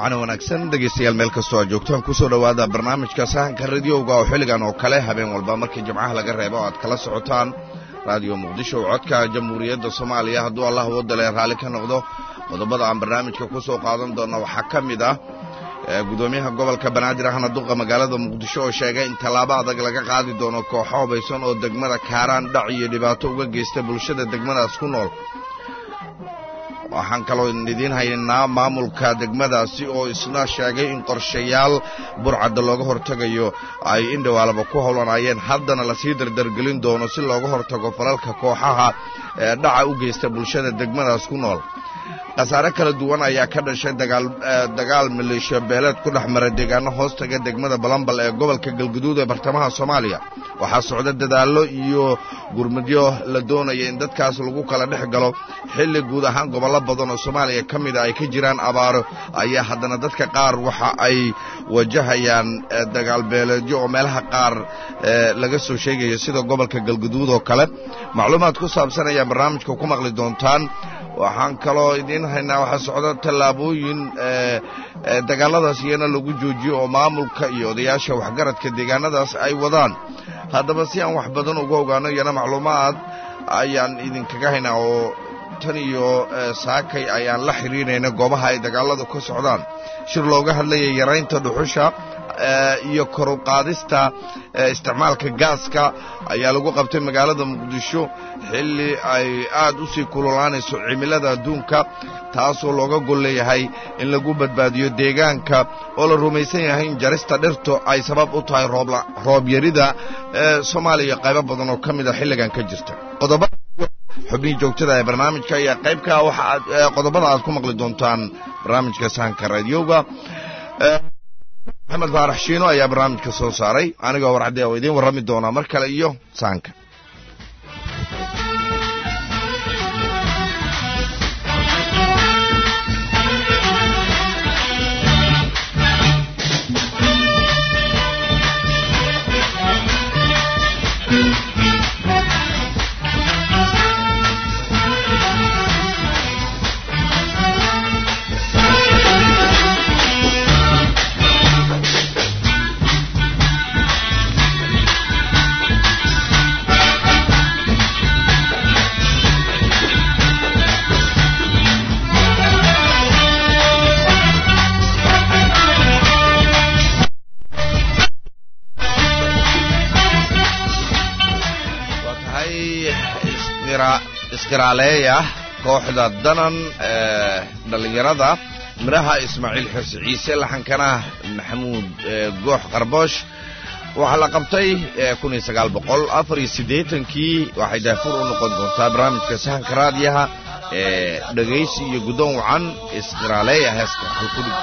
wacan wanaagsan dhegaystayaal meel kastoo aad joogtaan kusoo dhowaada barnaamijka sahanka radiyowga oo xilligan oo kale habeen walba markii jimcaha laga reebo o aad kala socotaan raadiyo muqdisho codka jamhuuriyadda soomaaliya hadduu allah wadale raalli ka noqdo qodobada aan barnaamijka ku soo qaadan doonna waxaa ka mid ah gudoomiyaha gobolka banaadir ahna duqa magaalada muqdisho oo sheegay in tallaabo adag laga qaadi doono kooxo hubaysan oo degmada kaaraan dhac iyo dhibaato uga geysta bulshada degmadaas ku nool waxaan kaloo idiin haynaa maamulka degmadaasi oo isna sheegay in qorshayaal burcadda looga hortegayo ay indhawaalaba ku howlanayeen haddana lasii dardargelin doono si looga hortago falalka kooxaha ee dhaca u geysta bulshada degmadaas ku nool khasaare kala duwan ayaa ka dhashay dagaal maleeshiya beeleed ku dhex mara deegaano hoostaga degmada balambal ee gobolka galguduud ee bartamaha soomaaliya waxaa socda dadaallo iyo gurmudyo la doonaya in dadkaas lagu kala dhex galo xilli guud ahaan gobollo badan oo soomaaliya ka mida ay ka jiraan abaaro ayaa haddana dadka qaar waxa ay wajahayaan dagaal beeleedyo oo meelaha qaar laga soo sheegaya sida gobolka galguduud oo kale macluumaad ku saabsan ayaa barnaamijka ku maqli doontaan waxaan kaloo idiin haynaa waxaa socda tallaabooyin dagaaladaas iyana lagu joojiyo oo maamulka iyo odayaasha waxgaradka deegaanadaas ay wadaan haddaba si aan wax badan uga ogaano iyana macluumaad ayaan idinkaga haynaa oo tan iyo saakay ayaan la xidhiirayna goobaha ay dagaaladu ka socdaan shir looga hadlayay yaraynta dhuxusha iyo koruqaadista isticmaalka gaaska ayaa lagu qabtay magaalada muqdisho xilli ay aad u sii kululaanayso cimilada adduunka taasoo looga gol leeyahay in lagu badbaadiyo deegaanka oo la rumaysan yahay in jarista dhirtu ay sabab u tahay roobyarida soomaaliya qaybo badan oo ka mid a xilligan ka jirta xubnihii joogtada ee barnaamijka ayaa qaybka waxaaad qodobada aad ku maqli doontaan barnaamijka sahanka raadiyowga maxamed faarax shiino ayaa barnaamijka soo saaray anigoo warcadde oo idiin warrami doonaa mar kale iyo sahanka iskiraaleeya kooxda danan ee dhallinyarada midhaha ismaaciil xirsi ciise laxankana maxamuud goox qarboosh waxaa la qabtay kii waxay daafur u noqon doontaa barnaamijka sahanka raadiyaha ee dhegaysi iyo guddoon wacan iskiraaleeya heeska halkudhig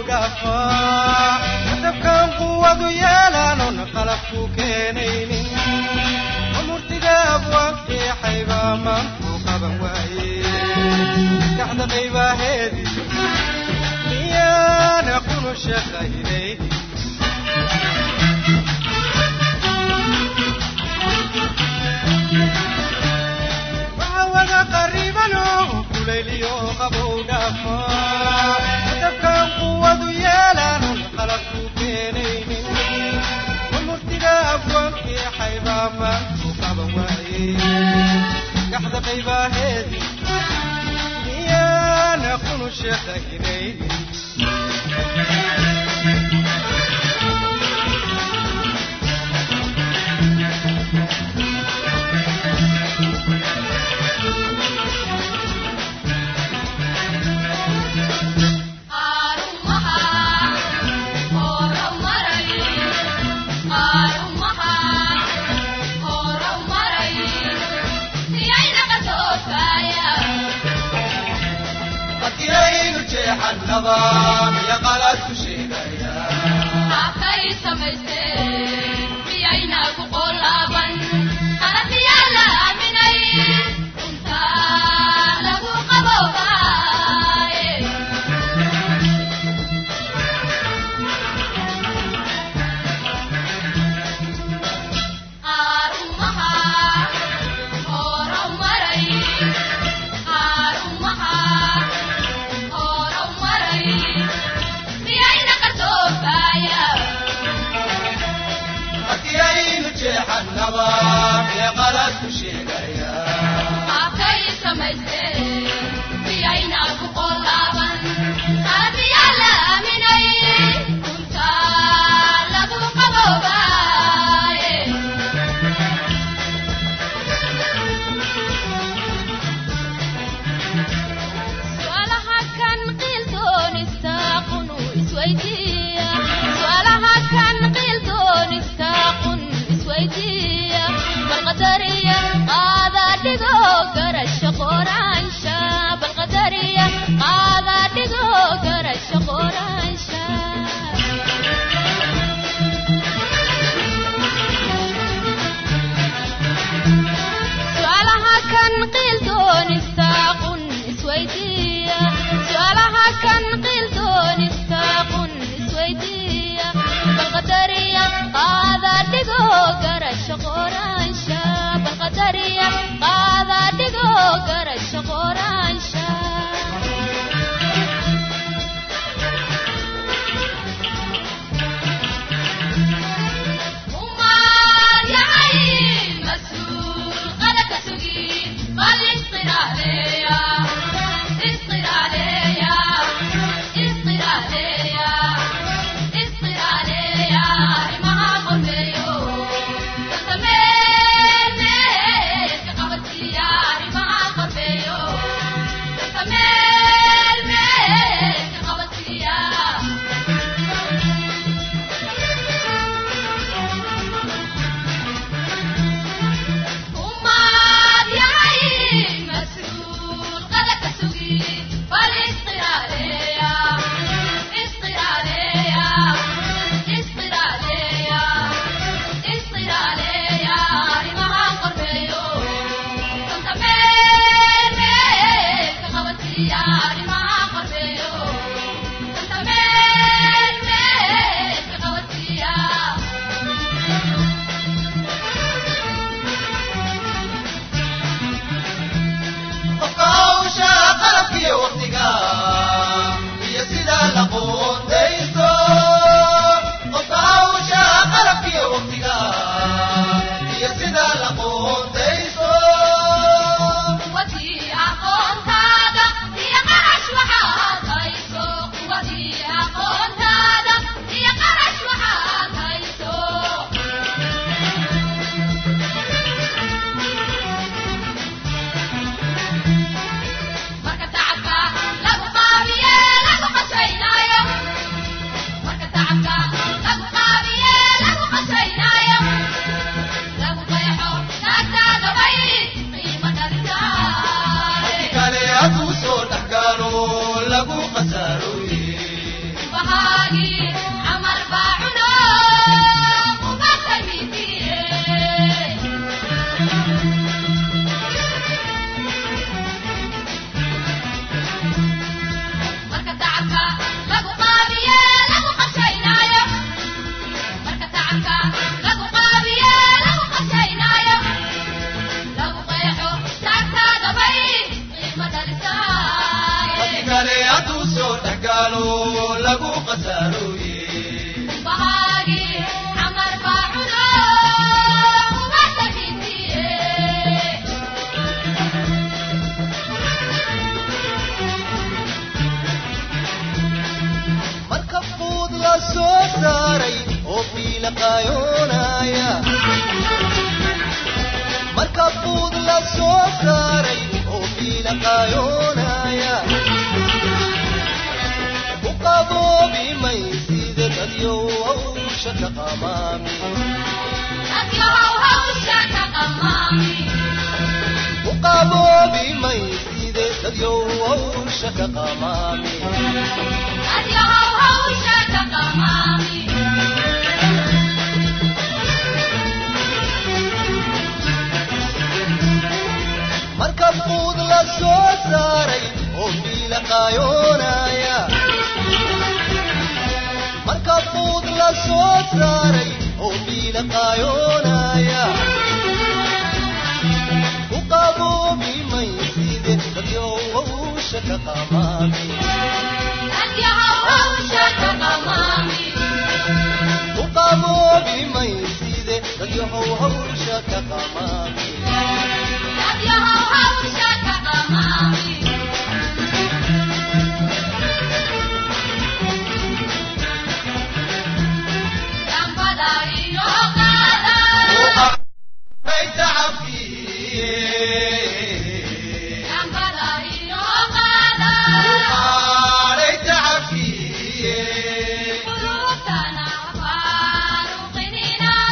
dhaafaa hadabkan quwadu yeelaanon qalabku keenaynin amurtida abwaabkii xaybaa maantuu qaban waaye maskaxda qaybaaheedii miyaana qunu shaqaynaynin wada qaribano kulayliyo qabow dhaafaa hadabkan quwadu yeelaanon qalabku keenaynin amurtida abwaankii xaybaa maantu qaban waaye gaxda qaybaaheedii miyaana qunu shaqaynaynin haddiyaynu jeexannaba miya qalad ku sheegaya Hakay samaysteen miyaynagu qolaaban qalabyaa la aaminay runtaa lagu qaboobaaye qaarumaha horow maray qaarumaha horow maray miyayna qarsoofaya haddiyaynu jeexannaba miya qalad ku sheegaya Hakay samaysteen miyaynagu qolaaban qalabyaa la aaminay runtaa lagu qaboobaaye su'aalaha kan qiildoonista qunu isweydiiya su'aalaha kan qiildoonista qun isweydiiya balqadariya qaada dhigo garasho qoraansha balqadariya qaada dhigo garasho qoraansha su'aalaha kan qiildoonista qun isweydiiya su'aalaha kan qiildoonista qun isweydiiya balqadariya qaada dhigo garasho qoraansha balqadariya qaada dhigo garasho qoraansha umaad yahay mas-uul qalabka sugin bal isqiraaleeya isqiraaleeya isqiraaleeya isqiraaleeya arrimaha qormeeyo kasameelmeelka qabadsiiya arrimaha qormeeyo kasameelmeelka qabadsiiya umaad yahay mas-uul qalabka sugin bal isqiraaleeya isqiraaleeya isqiraaleeya isqiraaleeya arrimaha qormeeyo kanta meelmeelka qabadsiiya arrimaha qormeeyo kanta meelmeelka qabadsiiya qofka hawsha qalabkiyo waqtiga iyo sida la qoondaysto qofka hawsha qalabkiyo waqtiga iyo sida la qoondaysto quwadii aqoontaada iyo qarash waxaad hayso quwadii aqoontaada iyo qarash waxaad hayso marka tacabka lagu qaabiye lagu qashaynaayo lagu qasaaroye bahagi amar baacudo umada hindiye marka fuud la soo saaray oo fiila qayoonaya marka fuud la soo saaray oo fiila qayoonaya u qaboobi maysida dadyow hawsha ka qamaami adyahow hawsha ka qamaami u qaboobi maysida dadyow hawsha ka qamaami adyahow hawsha ka qamaami marka fuud la soo saaray oo fiila qayoonaya marka fuud la soo saaray oo fiila qayoonaya ku qaboobi mayside dadyow hawsha ka qamaami adyahow hawsha ka qamaami ku qaboobi mayside dadyow hawsha ka qamaami adyahow hawsha ka qamaami dambada iyo qaada dambada iyo qaada qulubtana faaruqinina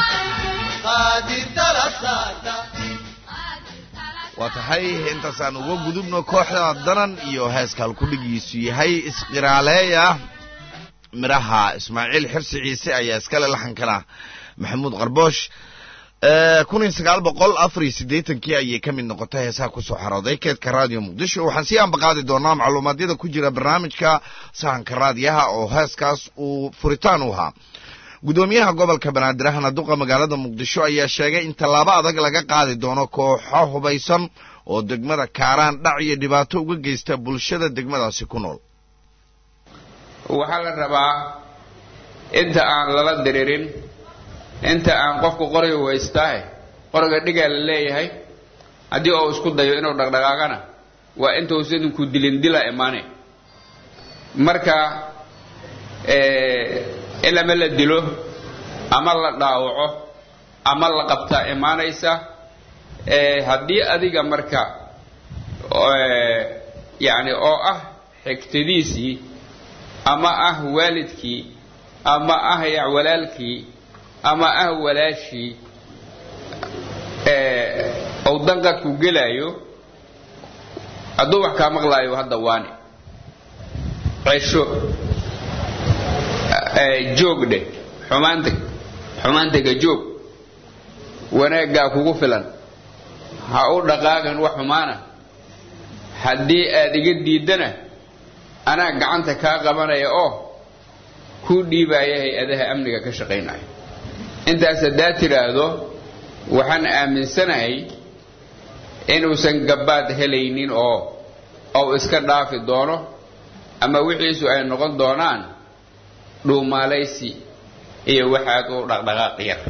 waa tahay intaasaan uga gudubno kooxda danan iyo heeska halkudhigiisu yahay isqiraaleeya midhaha ismaaciil xirsi ciise ayaa iskale laxankana maxamuud qarboosh kun iyo sagaal boqol afar iyo siddeetankii ayay ka mid noqotay heesaha kusoo xarooday keedka raadiyo muqdisho waxaan sii ambaqaadi doonaa macluumaadyada ku jira barnaamijka sahanka raadiyaha oo heeskaas uu furitaan u ahaa gudoomiyaha gobolka banaadir ahna duqa magaalada muqdisho ayaa sheegay in tallaabo adag laga qaadi doono kooxo hubaysan oo degmada kaaraan dhac iyo dhibaato uga geysta bulshada degmadaasi ku nool waxaa la rabaa inta aan lala diririn inta aan qofku qoriga waystaahe qoriga dhigaa la leeyahay haddii uu isku dayo inuu dhaqdhaqaaqana waa intuusa idinku dilin dila imaane marka in ama la dilo ama la dhaawaco ama la qabtaa imaanaysa haddii adiga marka yani oo ah xigtadiisii ama ah waalidkii ama ah ya walaalkii ama ah walaashii ou danqadku gelaayo hadduu wax kaa maqlaayo hadda waani cesho joog dheh xumaanta xumaantaga joog wanaaggaa kugu filan ha u dhaqaaqan wax xumaana haddii aad iga diiddana anaa gacanta kaa qabanaya oo kuu dhiibaya hay-adaha amniga ka shaqaynaya intaas haddaad tidhaahdo waxaan aaminsanahay inuusan gabbaad helaynin oo ou iska dhaafi doono ama wixiisu ay noqon doonaan dhuumaalaysi iyo waxaad u dhaqdhaqaaq yar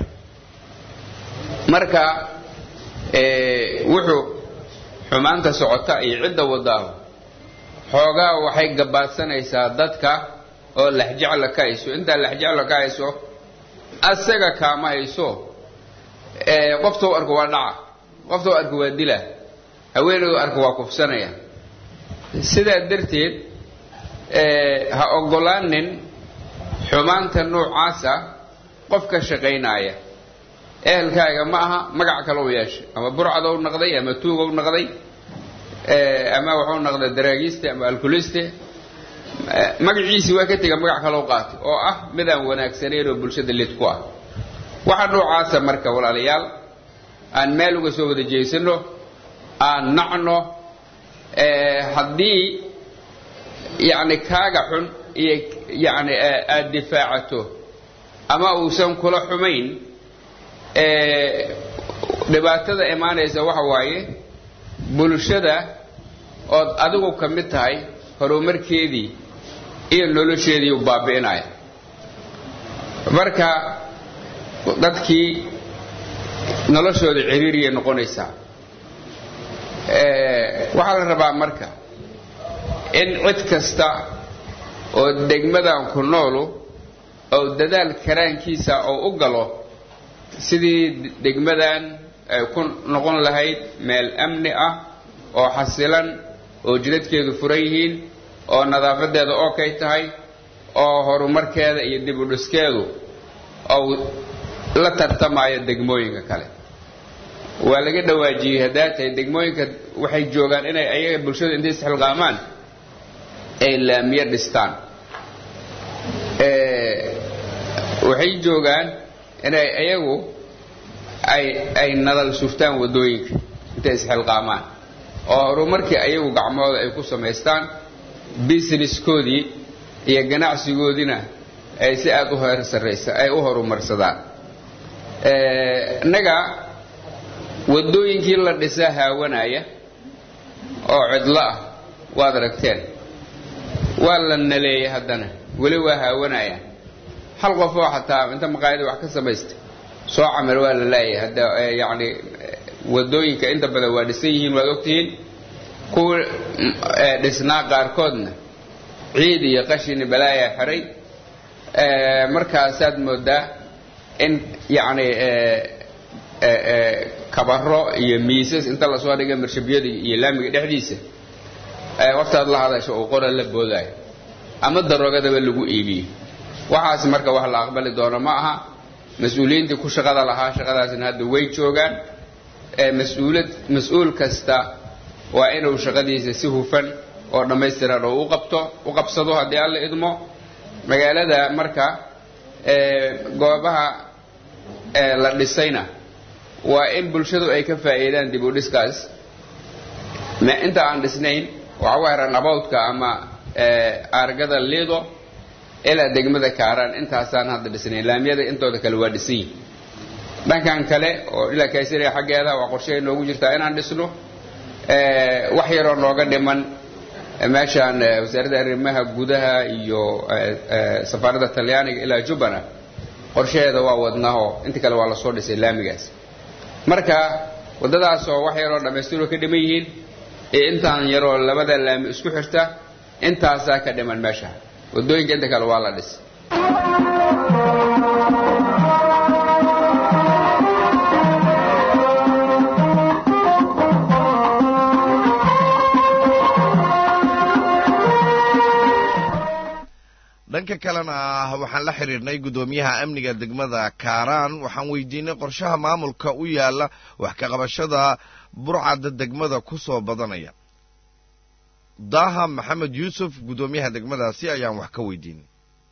marka wuxuu xumaanta socota iyo cidda wadaahu xoogaa waxay gabaadsanaysaa dadka oo laxjecla ka hayso intaa laxjecla ka hayso asaga kaama hayso qoftou arko waa dhaca qoftou arko waa dila haweenedu arko waa kufsanaya sidaa darteed ha ogolaanin xumaanta noocaasa qof ka shaqaynaaya ehelkaaga ma aha magac kalou yeeshay ama burcadow naqday ama tuugow naqday ama waxuu naqday daraagiiste ama alkuliste magaciisii waa ka tega magac kalou qaatay oo ah midaan wanaagsanayn oo bulshada lid ku ah waxa noocaasa marka walaalayaal aan meel uga soo wada jeysano aan nacno haddii yacni kaaga xun iyo yacni aada difaacato ama uusan kula xumayn dhibaatada imaanaysa waxa waaye bulshada ood adigu ka mid tahay horumarkeedii iyo nolosheedii u baabi'inaya marka dadkii noloshooda ciriiriyay noqonaysaa waxaa la rabaa marka in cid kasta oo degmadan ku noolu oo dadaal karaankiisa oo u galo sidii degmadan ay ku noqon lahayd meel amni ah oo xasilan oo jidadkeedu furan yihiin oo nadaafadeeda okay tahay oo horumarkeeda iyo dib u dhiskeedu ou la tartamayo degmooyinka kale waa laga dhawaajiyey haddaa tahay degmooyinka waxay joogaan inay ayaga bulshadu intay isxilqaamaan ay laamiyo dhistaan waxay joogaan inay ayagu ay ay nadal surtaan waddooyinka intay isxilqaamaan oo horumarkii ayagu gacmooda ay ku samaystaan businesskoodii iyo ganacsigoodiina ay si aada u heer sarraysa ay u horumarsadaan innaga waddooyinkii la dhisaa haawanaya oo cidlo ah waad aragteen waa la naleeyay haddana weli waa haawanayaan hal qof oo xataa inta maqaayada wax ka samaystay soo camir waa la laayay hadda yacni waddooyinka inta badan waa dhisan yihiin waad ogtihiin kuwa dhisnaa qaarkoodna ciid iyo qashini balaayaa xiray markaasaad moodaa in yacni kabaro iyo miisas inta lasoo dhigay marshabyada iyo laamiga dhexdiisa waqtaad la hadasho uu qora la boodaayo ama daroogadaba lagu iibiyo waxaas marka wax la aqbali doono ma aha mas-uuliyiintii ku shaqada lahaa shaqadaasna hadda way joogaan mas-uulad mas-uul kasta waa inuu shaqadiisa si hufan oo dhammaystiran oo u qabto u qabsado haddii alla idmo magaalada marka goobaha la dhisayna waa in bulshadu ay ka faa'iidaan dib u dhiskaas inta aan dhisnayn waxa u heran abowdka ama aargada liido ilaa degmada kaaraan intaasaan hadda dhisnayn laamiyada intooda kale waa dhisan yihin dhankan kale oo ilaa kaysariya xaggeeda waa qorshehay noogu jirtaa inaan dhisno wax yaroo nooga dhiman meeshaan wasaaradda arrimaha gudaha iyo safaaradda talyaaniga ilaa jubbana qorshaheeda waa wadnaahoo inta kale waa lasoo dhisay laamigaas marka waddadaasoo wax yaroo dhammaystiroo ka dhiman yihiin iyo intaan yaroo labada laami isku xirta intaasaa ka dhiman meesha waddooyinka inta kale waa la dhisay dhanka kalena waxaan la xidhiirnay guddoomiyaha amniga degmada kaaraan waxaan weydiinay qorshaha maamulka u yaala wax ka qabashada burcadda degmada ku soo badanaya daaha maxamed yuusuf guddoomiyaha degmadaasi ayaan wax ka weydiinay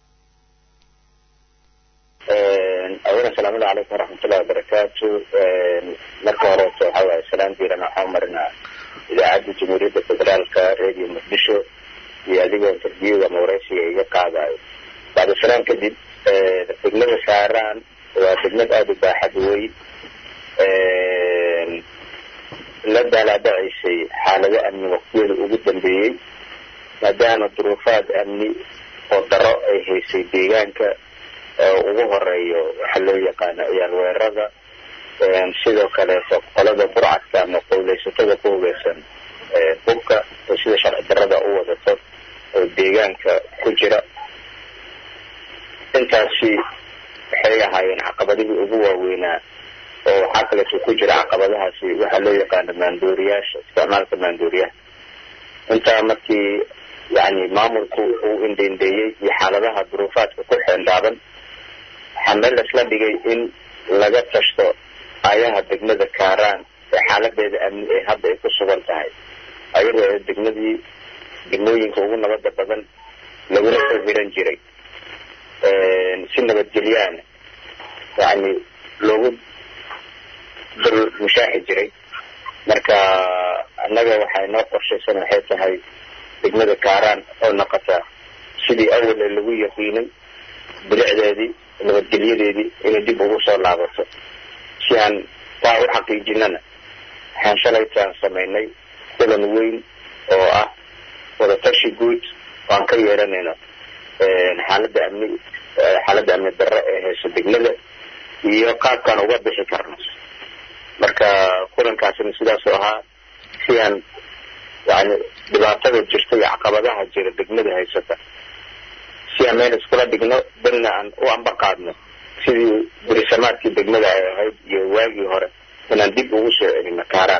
awala asalaamu calaykum waraxmatullahi wabarakaatu marka horeeto waxa waaye salaan diiran waxaan marinaa idaacadda jamhuuriyadda federaalka radio muqdisho iyo adigoo interviewga ama waraysiga iga qaadayo bacda salaan kadib degmada saaraan waa degmad aada u baaxad wey la daalaadhacaysay xaalado amni waqtiyada ugu dambeeyey maadaama duruufaad amni oo daro ay haysay deegaanka ugu horeeyo waxaa loo yaqaano ciyaal weerarada sidoo kaleeto qolada burcadka ama qowleysatada ku hugeysan hubka oo sida sharci darada u wadato oo deegaanka ku jira intaasi waxay ahaayeen caqabadihii ugu waaweynaa oo waxaa kaleeto ku jira caqabadahaasi waxaa loo yaqaano maandooriyaasha isticmaalka maandooriyaha intaa markii yani maamulku uu indhendeeyey iyo xaaladaha duruufaadka ku xeeldaaban waxaa meel isla dhigay in laga tashto ayaha degmada kaaraan ee xaaladeeda amni ee hadda ay ku sugan tahay ayadoo ee degmadii degmooyinka ugu nabada badan laguna soo hiran jiray si nabadgelyaana yani loogu dul mushaaxi jiray marka annaga waxaa inoo qorshaysan waxay tahay degmada kaaraan oo noqota sidii awal ee lagu yaqiinay bilicdeedii nabadgelyadeedii inay dib ugu soo laabato si aan taa u xaqiijinana waxaan shalaytaan samaynay kulan weyn oo ah wadatashi guud oo aan ka yeeranayno xaaladda amni xaaladda amni darro ee hayso degmada iyo qaabkaan uga bixi karno marka kulankaasina sidaasuu ahaa si aan yani dhibaatada jirta iyo caqabadaha jira degmada haysata si aan meel iskula dhigno danna aan u amba qaadno sidii burisamaadkii degmada ay ahayd iyo waagii hore inaan dib ugu soo celino kaaraan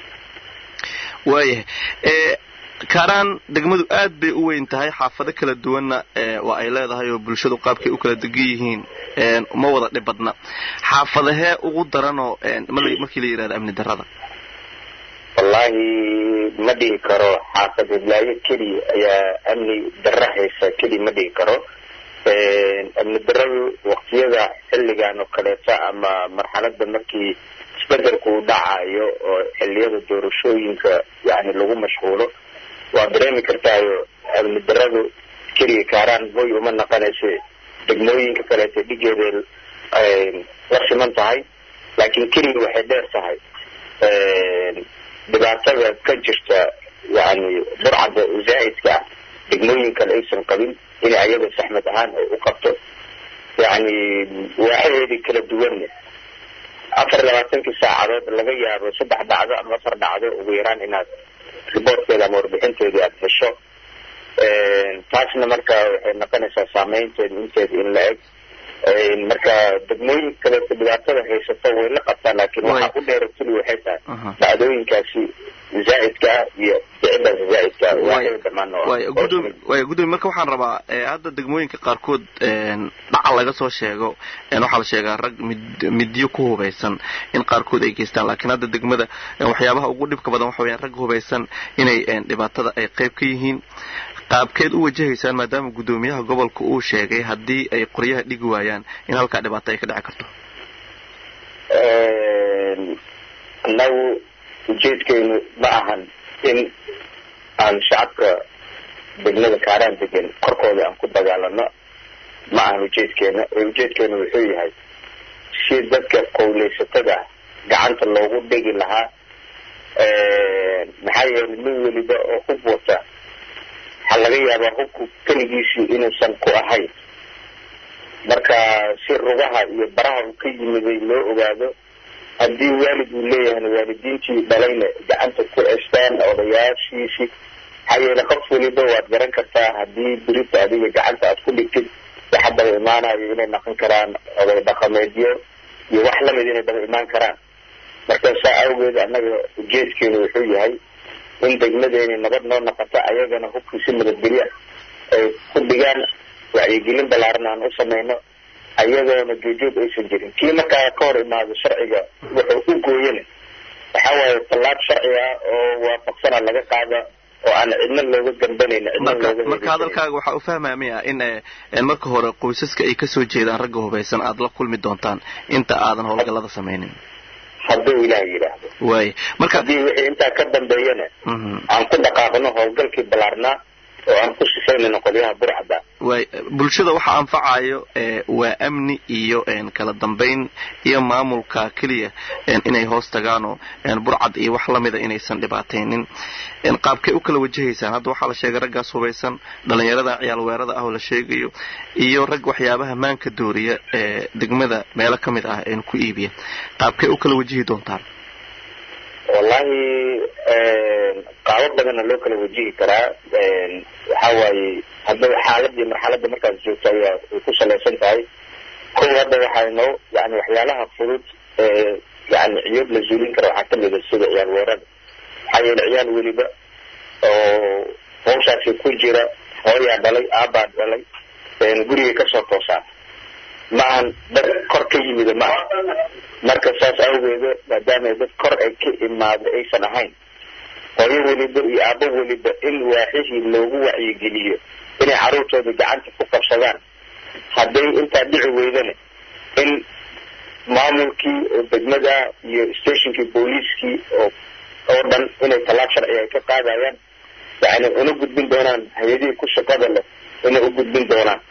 waayahay kaaraan degmadu aad bay u weyn tahay xaafado kala duwanna waa ay leedahay oo bulshadu qaabkay u kala degan yihiin ma wada dhib badna xaafadahee ugu daranoo markii la yidhahdo amni darrada wallaahi ma dhihi karo xaafad hiblaayo keliya ayaa amni darro haysa keliya ma dhihi karo amni darradu waqtiyada xilligan oo kaleeta ama marxalada markii isbedelku u dhacayo oo xilliyada doorashooyinka yani lagu mashquulo waa dareemi kartaayo amni darradu keliya kaaraan hoy uma naqanayse degmooyinka kaleeta dhigeeda la siman tahay laakiin keliya waxay dheer tahay dhibaatada ka jirta yani burcadda zaa'idka ah degmooyin kale aysan qabin inay ayaga saxmad ahaan ay u qabto yani waaxaheedii kala duwanne afar labaatankii saacadood laga yaabo saddex dhacdo ama afar dhacdo ugu yaraan inaad riboortkeeda ama warbixinteedii aada hesho taasna marka waxay noqonaysaa saameynteeda inteeda in la eg marka degmooyin kaleeto dhibaatada haysato way la qabtaan laakiin waxaa u dheera tuli waxay tahay dhacdooyinkaasi zaa'idka ah iyo ficidaas zaa'idka ah waa dhamaan waaya gudoomiye marka waxaan rabaa hadda degmooyinka qaarkood dhaca laga soo sheego waxaa la sheegaa rag mid midyo ku hubaysan in qaarkood ay geystaan laakiin hadda degmada waxyaabaha ugu dhibka badan waxa weyaan rag hubaysan inay dhibaatada ay qayb ka yihiin qaabkeed u wajahaysaan maadaama guddoomiyaha gobolka uu sheegay haddii ay qoryaha dhigi waayaan in halkaa dhibaato ay ka dhici karto annagu ujeedkaynu ma ahan in aan shacabka degmada kaaraan degan korkooda aan ku dagaalano ma ahan ujeedkeena ee ujeedkeena wuxuu yahay si dadka qowleysatada ah gacanta loogu dhigi lahaa maxaa yeelay nin weliba oo hub wata waxaa laga yaabaa hubku keligiisii inuusan ku ahayn marka si rugaha iyo baraha uu ka yimiday loo ogaado haddii waalid uu leeyahayna waalidiintii dhalayna gacanta ku cestaan odayaashiisii maxaa yeele qof weliba waad garan kartaa haddii birita adiga gacanta aad ku dhigtid waxa daba imaanayo inay naqon karaan oday dhaqameedyo iyo wax lamid inay daba imaan karaan marka saa awgeed annaga ujeedkeenu wuxuu yahay in degmadeeni nabad noo noqoto ayagana hubkii si nabadgelya ay ku dhigaan wacyigelin ballaaran aan u samayno ayadoona joogjoog aysan jirin kii markaa ka hor imaado sharciga wuxuu u gooyana waxaa waaye tallaab sharci ah oo waafaqsana laga qaada oo aan cidna looga gambanayn cidna looga marka hadalkaaga waxaa u fahmaya miya in marka hore qoysaska ay kasoo jeedaan ragga hubaysan aada la kulmi doontaan inta aadan howlgallada samaynin hadduu ilaah yidhaahdo waaya marka haddii wixii intaa ka dambeeyana aan ku dhaqaaqno howlgalkii ballaarnaa oo aan ku sifaynayno qolyaha burcada waay bulshada waxa anfacayo waa amni iyo kala dambayn iyo maamulka keliya inay hoos tagaanoo burcad iyo wax lamida inaysan dhibaataynin qaabkay u kala wajahaysaan hadda waxaa la sheegay raggaas hubaysan dhalinyarada ciyaal weerada ah oo la sheegayo iyo rag waxyaabaha maanka dooriya ee degmada meelo ka mid ah ku iibiya qaabkay u kala wajihi doontaan wallahi qaabo badanna loo kala wajihi karaa waxa waaye hadda xaaladii marxaladda markaas joogto ayaa ay ku salaysan tahay kow hadda waxayno yani waxyaalaha fudud ee yani ciyood la zuulin kara waxaa kamida sida ciyaal weerada maxaa yeele ciyaal weliba oo hawshaasi ku jira hooyaa dhalay aabaa dhalay gurigay kasoo toosaan ma ahan dad kor ka yimida ma aha marka saas awgeeda maadaama dad kor ay ka imaado aysan ahayn hooyo weliba iyo aabo weliba in waaxihii loogu wacyigeliyo inay carruurtooda gacanta ku qabsadaan hadday intaa dhici weydana in maamulkii oo degmada iyo stationkii booliiskii oo oo dhan inay tallaab sharci ay ka qaadayaan yani una gudbin doonaan hay-adihii ku shaqada leh inay u gudbin doonaan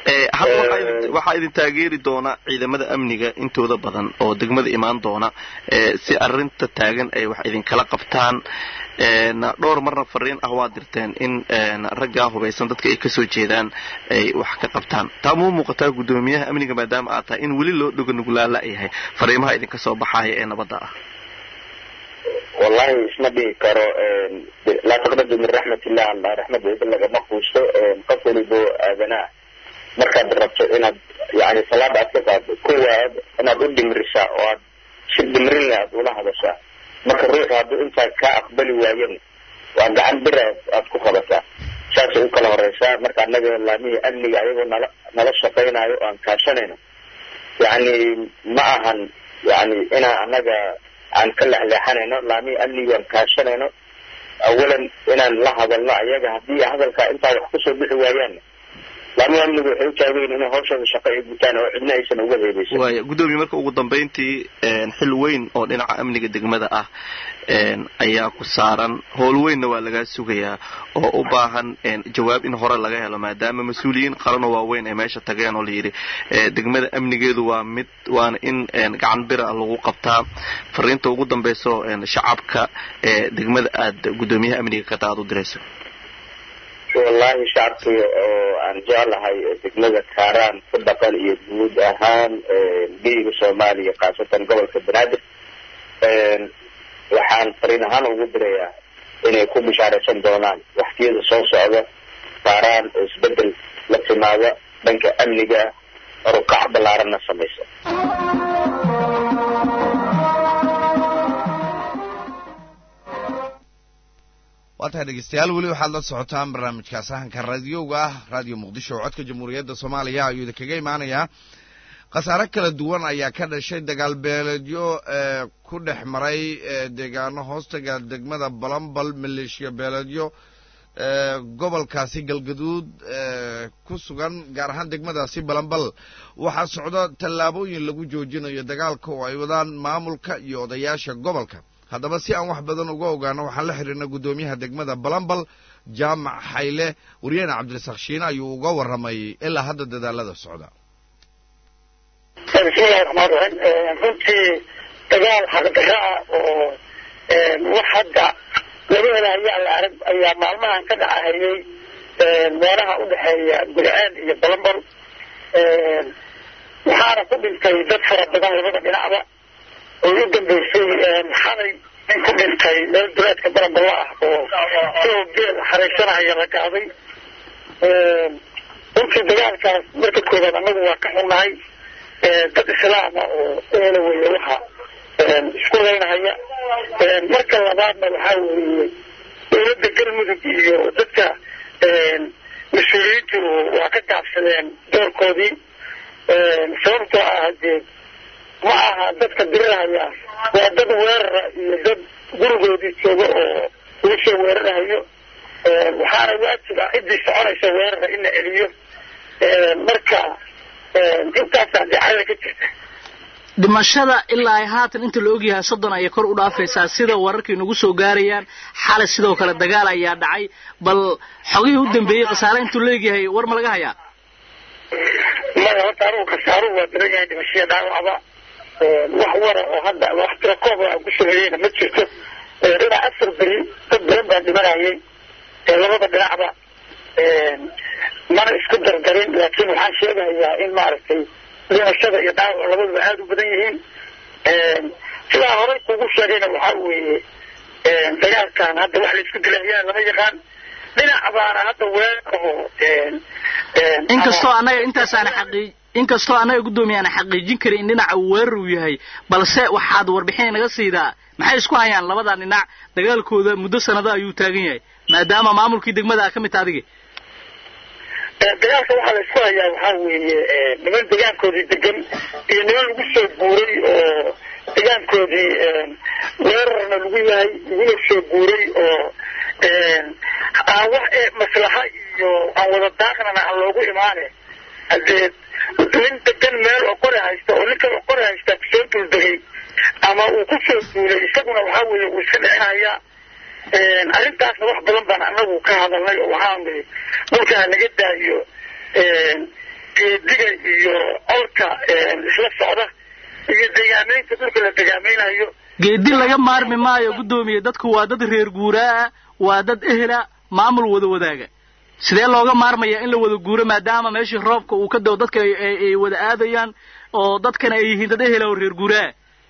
Eh, hadda waxaa idin- waxaa idin taageeri doona ciidamada amniga intooda badan oo degmada imaan doona eh, si arinta taagan ay wax idinkala qabtaan En, dhowr marna fariin ah waa dirteen in en, raggaa hubaysan dadka ay kasoo jeedaan ay wax ka qabtaan taa muu muuqataa guddoomiyaha amniga maadaama aad tahay in weli loo dhoganuglaala yahay fariimaha idinka soo baxaya ee nabadda ah wallahi isma dhihi karo laa taqnadu min raxmat illah alla raxmadooda lagama quusto qof walibo aadanaa markaad rabto inaad yani salaada aad ka qaado kuwaad inaad u dhimrisaa oo aad si dhimrin leh aad ula hadashaa marka ruuxu hadduu intaa kaa aqbali waayana waa gacan bir aad aad ku qabataa saasay u kala horeysaa marka annaga laamihii amniga ayagoo nala nala shaqaynayo oo aan kaashanayno yani ma ahan yani inaan annaga aan ka lexleexanayno laamihii amniga aan kaashanayno awalan inaan la hadalno ayaga haddii hadalkaa intaa wax kusoo bixi waayaan laamihii amniga waxay u taagan inay hawshooda shaqo ay gutaan oo cidna aysan uga heebeysan waaya guddoomiye marka ugu dambayntii en, xil weyn oo dhinaca amniga degmada ah en, ayaa ku saaran howl weynna waa lagaa sugayaa oo u baahan en, jawaab in hore laga helo maadaama mas-uuliyiin qaranoo waaweyn ay meesha tageen oo layidhi eh, degmada amnigeedu waa mid waana in en, gacan bira lagu qabtaa fariinta ugu dambayso en, shacabka ee degmada aad guddoomiyaha amniga ka taad u dirayso wallahi shacabkii oo aan jeclahay ee degmada kaaraan ku dhaqan iyo guud ahaan geyiga soomaaliya khaasatan gobolka banaadir waxaan fariin ahaan ugu dirayaa inay ku bishaaraysan doonaan waktiyada soo socda kaaraan oo isbedel la timaada dhanka amniga rukac ballaaranna samaysa waa tahay dhegeystayaal weli waxaad la socotaan barnaamijka sahanka raadiyowga ah raadiyo muqdisho oo codka jamhuuriyadda soomaaliya ayuu idinkaga imaanayaa khasaare kala duwan ayaa ka dhashay dagaal beeleedyo ee ku dhex maray ee deegaano hoostaga degmada balambal maleeshiya beeleedyo ee gobolkaasi galgaduud ee ku sugan gaar ahaan degmadaasi balambal waxaa socda tallaabooyin lagu joojinayo dagaalka oo ay wadaan maamulka iyo odayaasha gobolka haddaba si aan wax badan uga ogaano waxaan la xidhiirna guddoomiyaha degmada balambal jaamac xayle waryaheena cabdirasaaq shiine ayuu uga warramay ilaa hadda dadaalada socda bismillahi raxmaan raxiim runtii dagaal xaqdarro ah oo wax hadda laga helayo alla arag ayaa maalmahan ka dhacahayay meelaha u dhexeeya gurceel iyo balambal waxaana ku dhintay dad fara badan labada dhinacba oo u dambeysay xalay in ku dhintay meel duleedka balamballa ah oo sidoo geel xaraysanaya la gaaday runtii dagaalkaas marka koobaad annagu waa ka xunnahay dad islaama oo eela weeye waxa isku leynahaya marka labaadna waxaa weeye dowladda galmudug iyo dadka mas-uuliyiintu waa ka gaabsadeen doorkoodii sababtoo ah dee ma aha dadka dirirahaya waa dad weerara iyo dad gurigoodii jooga oo lagu soo weerarahayo waxaana waajib ah ciddii soconaysa weerara in la celiyo marka intaasaa dacada ka jirta dhimashada ilaa ay haatan inta la ogyahay soddon ayay kor u dhaafaysaa sida wararkii nagu soo gaarayaan xalay sidoo kale dagaal ayaa dhacay bal xogihii u dambeeyey khasaare intuu leegyahay war ma laga hayaa maya horta anugu khasaaruhu waa badan yahay dhimashaya dhaawacba wax wara oo hadda wax tira kooba aan ku sameeyeyna ma jirto dhinac afar beri dad badan baa dhimanayay labada dhinacba mana isku dardarin laakiin waxaan sheegayaa in maaragtay dhimashada iyo dhaawac labaduba aada u badan yihiin sidaa horey kugu sheegayna waxaa weeye dagaalkan hadda wax la isku dilayaa lama yaqaan dhinac baana hadda weeraroo inkastoo annaga intaasaana xaqii inkastoo annaga guddoomiye aana xaqiijin karin in dhinaca weerar uu yahay balse waxaad warbixin naga siidaa maxay isku hayaan labada dhinac dagaalkooda muddo sanado ayuu taagan yahay maadaama maamulkii degmada a ka mid ta adigi dagaalka waxaa la isku hayaa waxaa weeye niman degaankoodii degan iyo niman lagu soo guuray oo degaankoodii weerarna lagu yahay laguna soo guuray oo aan wax maslaxa iyo aan wada daaqnana aan loogu imaane hadee nin degan meel oo qori haysta oo ninkan oo qori haysta kusoo duuldegay ama uu ku soo duulay isaguna waxaa weeye uu iska dhicinayaa arrintaasna wax badan baan anagu ka hadalnay oo waxaan niri dhulkaa laga daayo geediga iyo colka isla socda iyo degaamaynta dhulka la degaameynayo geedi laga maarmi maayo guddoomiye dadku waa dad reer guuraa waa dad ehela maamul wada wadaaga sidee looga maarmaya in la wada guuro maadaama meeshii roobka uu ka dao dadka ay- ay ay wada aadayaan oo dadkana ay yihiin dad ehela oo reer guuraa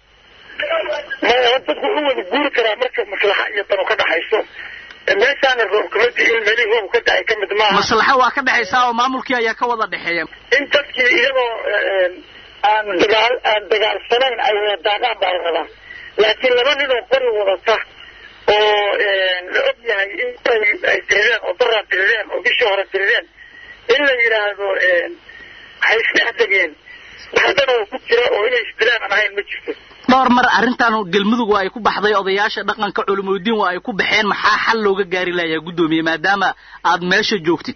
maya dadku u wada guuri karaa marka maslaxa iyo dano ka dhaxayso meeshaana roob kama di'in meelihii roob ka dacay ka mid maaha maslaxo waa ka dhexaysaa oo maamulkii ayaa ka wada dhexeeya in dadkii iyagoo aan dagaal aan dagaalsanayn ay wada daaqaan baa la rabaa laakiin laba nin oo qori wadata oo la og yahay in ay ay tirireen oo daraa tirireen oo bishii hore tirireen in la yidhaahdo waxay isdhex degeen waxdana oo ku jira oo inay isdilaan aan ahayn ma jirto dhowr mar arrintan galmudug waa ay ku baxday odayaasha dhaqanka culimadiin waa ay ku baxeen maxaa xal looga gaari layaa guddoomiye maadaama aad meesha joogtid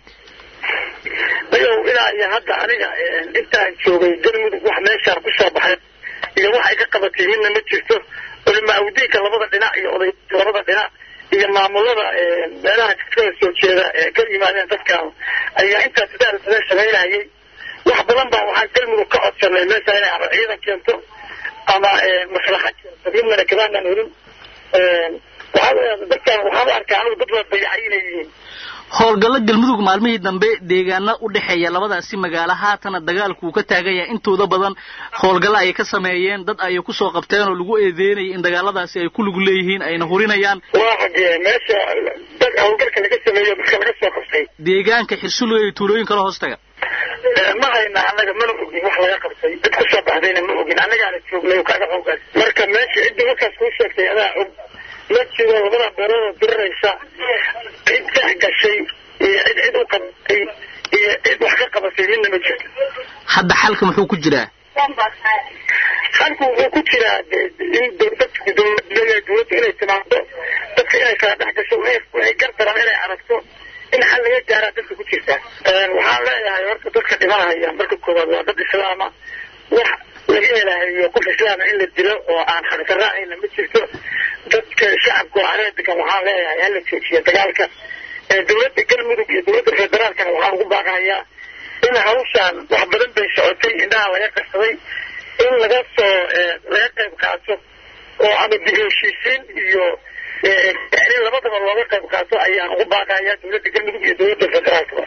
mayow ilaa iyo hadda aniga intaan joogay galmudug wax meeshaan ku soo baxay iyo wax ay ka qabatay midna ma jirto culimaawdiinka labada dhinac iyo odayka labada dhinac iyo maamulada meelaha kala soo jeeda ee ka yimaadeen dadkaan ayaa intaas sidaal sida samaynayay wax badan baa waxaan galmudug ka codsanay meesha inay ama ciidan keento ama maslaxa keento midnana kabaanaan helin waxaa dadkaan waxaan u arkaa anigu dad la dayacay inay yihiin howlgallo galmudug maalmihii dambe deegaana u dhexeeya labadaasi magaalo haatana dagaalku uu ka taagan yahay intooda badan howlgallo ayay ka sameeyeen dad ayay kusoo qabteen oo lagu eedeynayay in dagaaladaasi ay ku lug leeyihiin ayna hurinayaan waa xagee meesha dad howlgalka laga sameeyo marka laga soo qabtay deegaanka xirsuloy iyo tuulooyin kala hoos taga ma hayna annaga mana ogin wax laga qabtay cid kusoo baxdayna ma ogin annagaana joognay oo kaaga xoogaas marka meesha cidda markaas kuu sheegtay adaa og ma jiro labada beeroodoo diriraysa cid dhex gashay iyo cid cid u qabatay iyo cid wax ka qabatay midna ma jirto hadda xalka muxuu ku jiraa halku wuxuu ku jiraa de- in dowladda dowladda dowladda inay timaado dadka inay kala dhex gasho waxay waxay gar daran inay aragto in xal laga gaaraa dadka ku jirta waxaan leeyahay horta dadka dhimanaya marka koowaad waa dad islaama wax laga helahayo qof islaama in la dilo oo aan xaqdarraacayna ma jirto dadka shacabka oo areebikan waxaan leeyahay hala joojiya dagaalka ee dowladda galmudug iyo dowladda federaalkana waxaan ugu baaqahayaa in hawshaan wax badan bay socotay indhaha laga qarsaday in laga soo laga qayb qaato oo ama dib u heshiisiin iyo in labadaba looga qayb qaato ayaan ugu baaqayaa dowladda galmudug iyo dowladda federaalka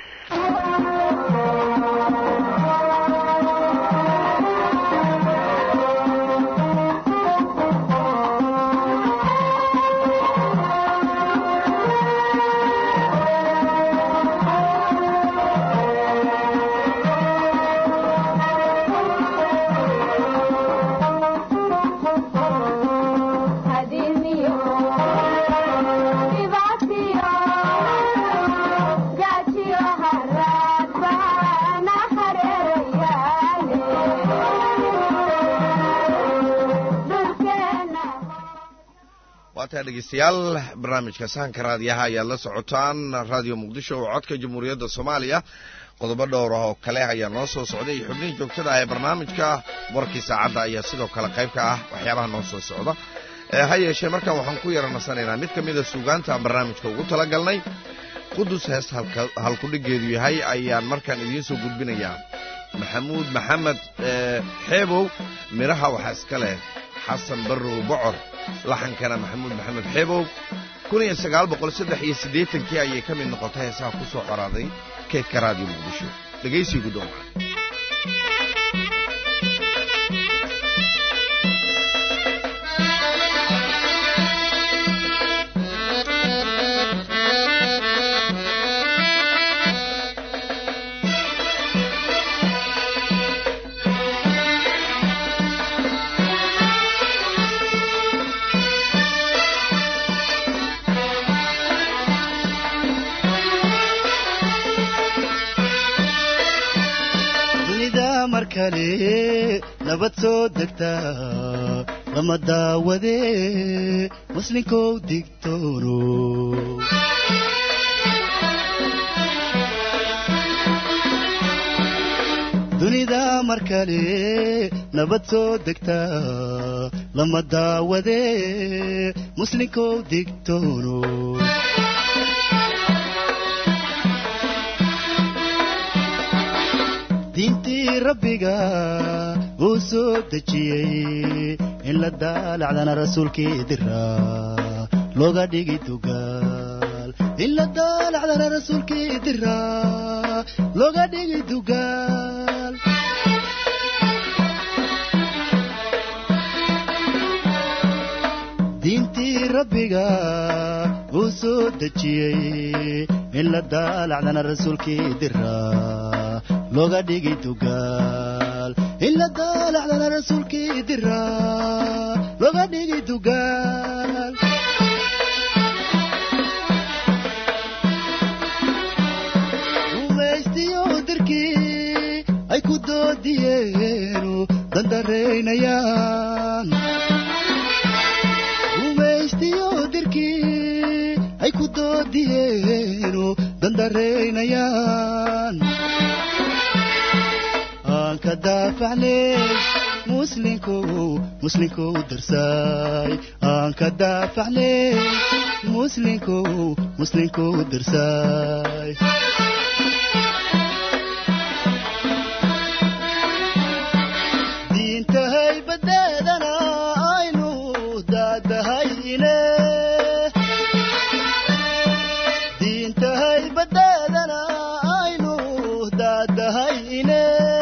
waataa dhegeystayaal barnaamijka sahanka raadiyaha ayaad la socotaan raadiyo muqdisho oo codka jamhuuriyadda soomaaliya qodobo dhowr ah oo kale ayaa noo soo socday iyo xubnihii joogtada ah ee barnaamijka warkii saacadda ayaa sidoo kale qayb ka ah waxyaabaha noo soo socda ha yeeshee markaan waxaan ku yara nasanaynaa mid ka mida suugaanta aan barnaamijka ugu talagalnay qudus heest halkudhigeedu yahay ayaan markaan idiin soo gudbinayaa maxamuud maxamed xeebow midhaha waxaa iska leh xasan barrow bocor laxankana maxamuud maxamed xeebow kun iyo sagaal boqol saddex iyo siddeetankii ayay ka mid noqotay heesaha ku soo qoraaday keedka raadiyo muqdisho dhegaysii guddoonka dunida mar kale nabad soo degtaa lama daawadee muslinkow digtoono dunida mar kale nabad soo degtaa lama daawadee muslinkow digtoono diinta diintii rabbiga uu soo dejiyey in la daalacdana rasuulkii diraa looga dhigi dugaal in la daalacdana rasuulkii diraa looga dhigi dugaal diintii rabbiga uu soo dejiyey in la daalacdana rasuulkii diraa looga dhigi dugaal in la daalacdana rasuulkii diraa looga dhigi dugaal rumaystiyo dirkii ay ku doodiyeenu dandareynayaan rumaystiyo dirkii ay ku doodiyeenu dandareynayaan aan ka daafacnay muslinkow muslinkow darsaay aan ka daafacnay muslinkow muslinkow darsaay diintahay badeedana aynu daadahay ine diintahay badeedana aynu daadahay ine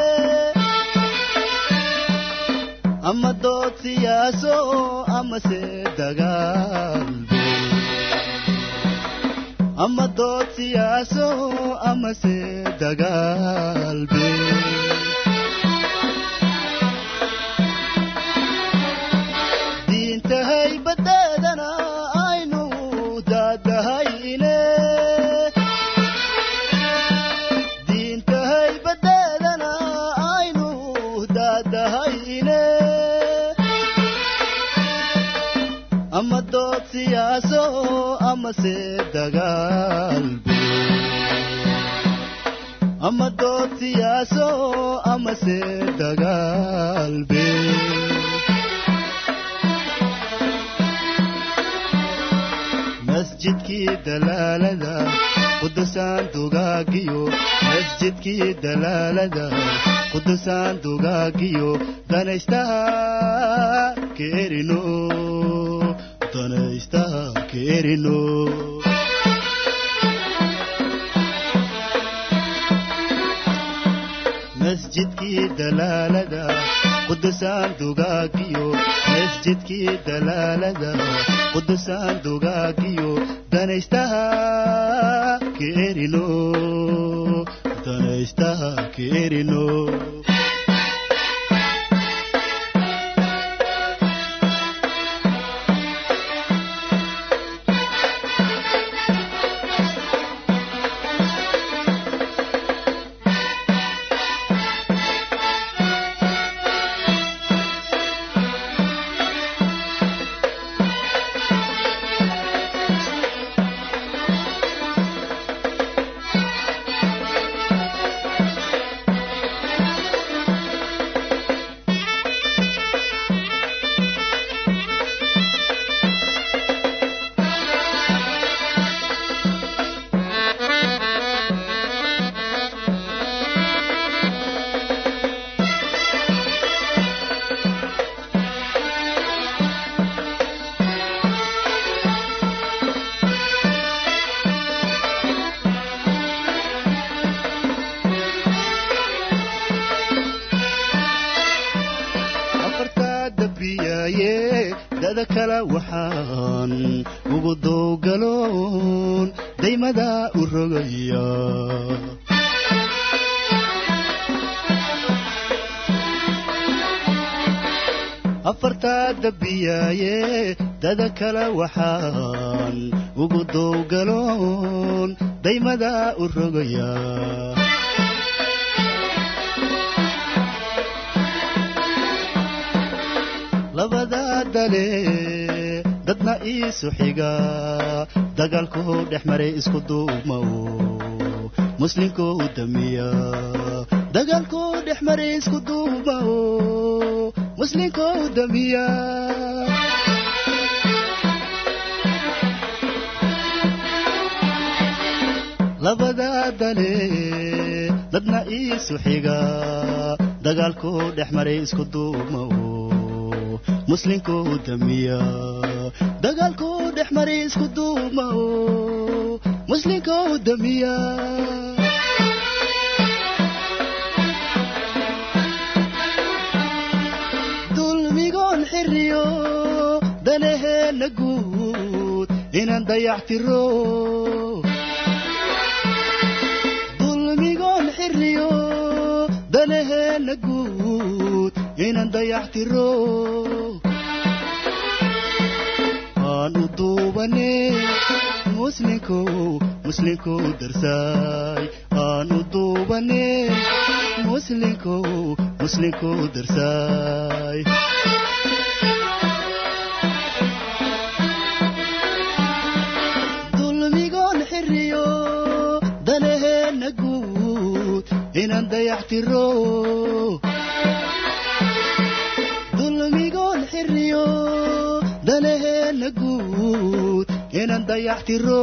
ama dood siyaaso amase dagaalbe ama dood siyaaso amase dagaalbe diintahay badeedana aynu daadahay ine diintahay badeedana aynu daadahay ine ama dood siyaaso amase dagaalbe ama dood siyaaso amase dagaalbe masjidkii dalaalada qudusaan dugaagiyo masjidkii dalaalada qudusaan dugaagiyo danaystaha keerino danaystaha keerino masjidkii dalaalada qudusaan dugaagiyo masjidkii dalaalada qudusaan dugaagiyo danaystaha keerino danaystaha keerino afartaa dabriyaaye dada kale waxaan ugu dowgaloon daymada u rogaya afartaa dabiyaaye dada kale waxaan ugu dowgaloon daymada u rogaya labada dale dadna iisu xiga dagaalkuu dhex maray isku duumow muslinkuu damiya dagaalkuu dhex maray isku duumow muslinkuu damiya labada dale dadna iisu xiga dagaalkuu dhex maray isku duuma muslinkuu damiya dagaalkuu dhex maray isku duuma muslinkuu damiya dulmigoon xiriyo danaheenna guud inaan dayactiro dulmigoon xiriyo danaheenna guud inaan dayactiro aan u duubane muslinkow muslinkow darsaay aan u duubane muslinkow muslinkow darsaay dulmigoon xiriyo danaheenna guud inaan dayactiro dulmigoon xiriyo danaheenna guud inaan dayactiro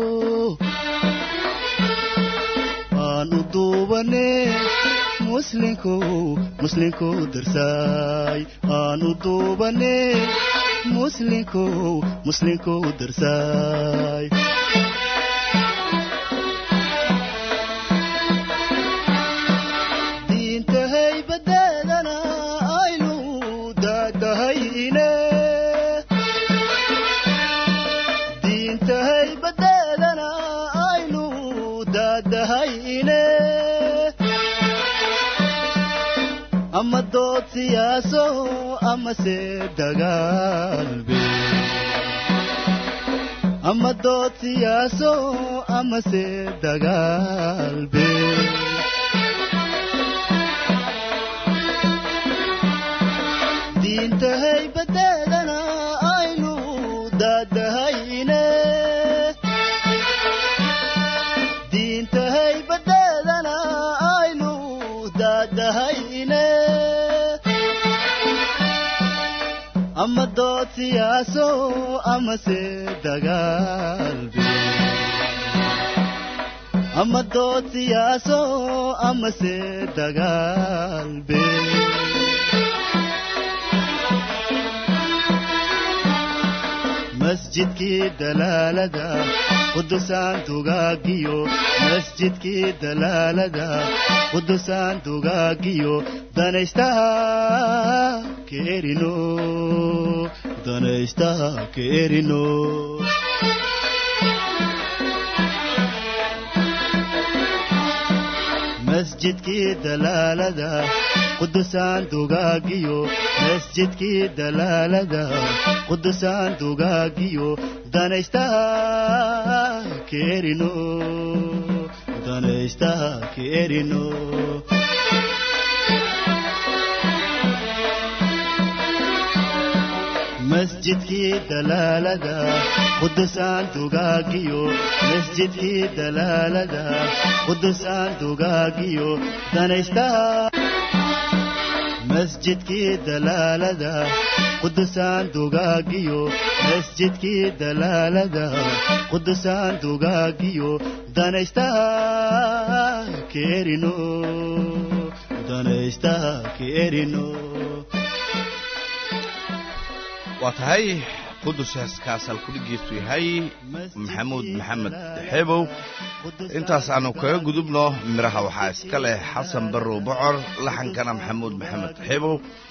aan u duubane muslinkow muslinkow darsaay aan u duubane muslinkow muslinkow darsaay diinta haybadeedana aynu daadahayne diinta haybadeedana aynu daadahayne ama dood siyaaso amase dagaalbe ama dood siyaaso amase dagaalbe diinta haybadeedana aynu daadahayne diinta haybadeedana aynu daadahayne ama dood siyaaso amase dagaalbe ama dood siyaaso amase dagaalbe masjidkii dalaalada qudusaan dugaagiyo masjidkii dalaalada qudusaan dugaagiyo danaystaha keerino danaystaha keerino masjidkii dalaalada qudusaan dugaagiyo masjidkii dalaalada qudusaan dugaagiyo danaystaha keerino danaystaha keerino masjidkii dalaalada qudusaan dugaagiyo masjidkii dalaalada qudusaan dugaagiyo danaystaha masjidkii dalaalada qudusaan dugaagiyo masjidkii dalaalada qudusaan dugaagiyo danaystaha keerino danaystaha keerino waa tahay qudus heeskaasal kudhigiisu yahay maxamuud maxamed xeebow intaas aanu kaga gudubno midhaha waxaa iska leh xasan barrow bocor laxankana maxamuud maxamed xeebow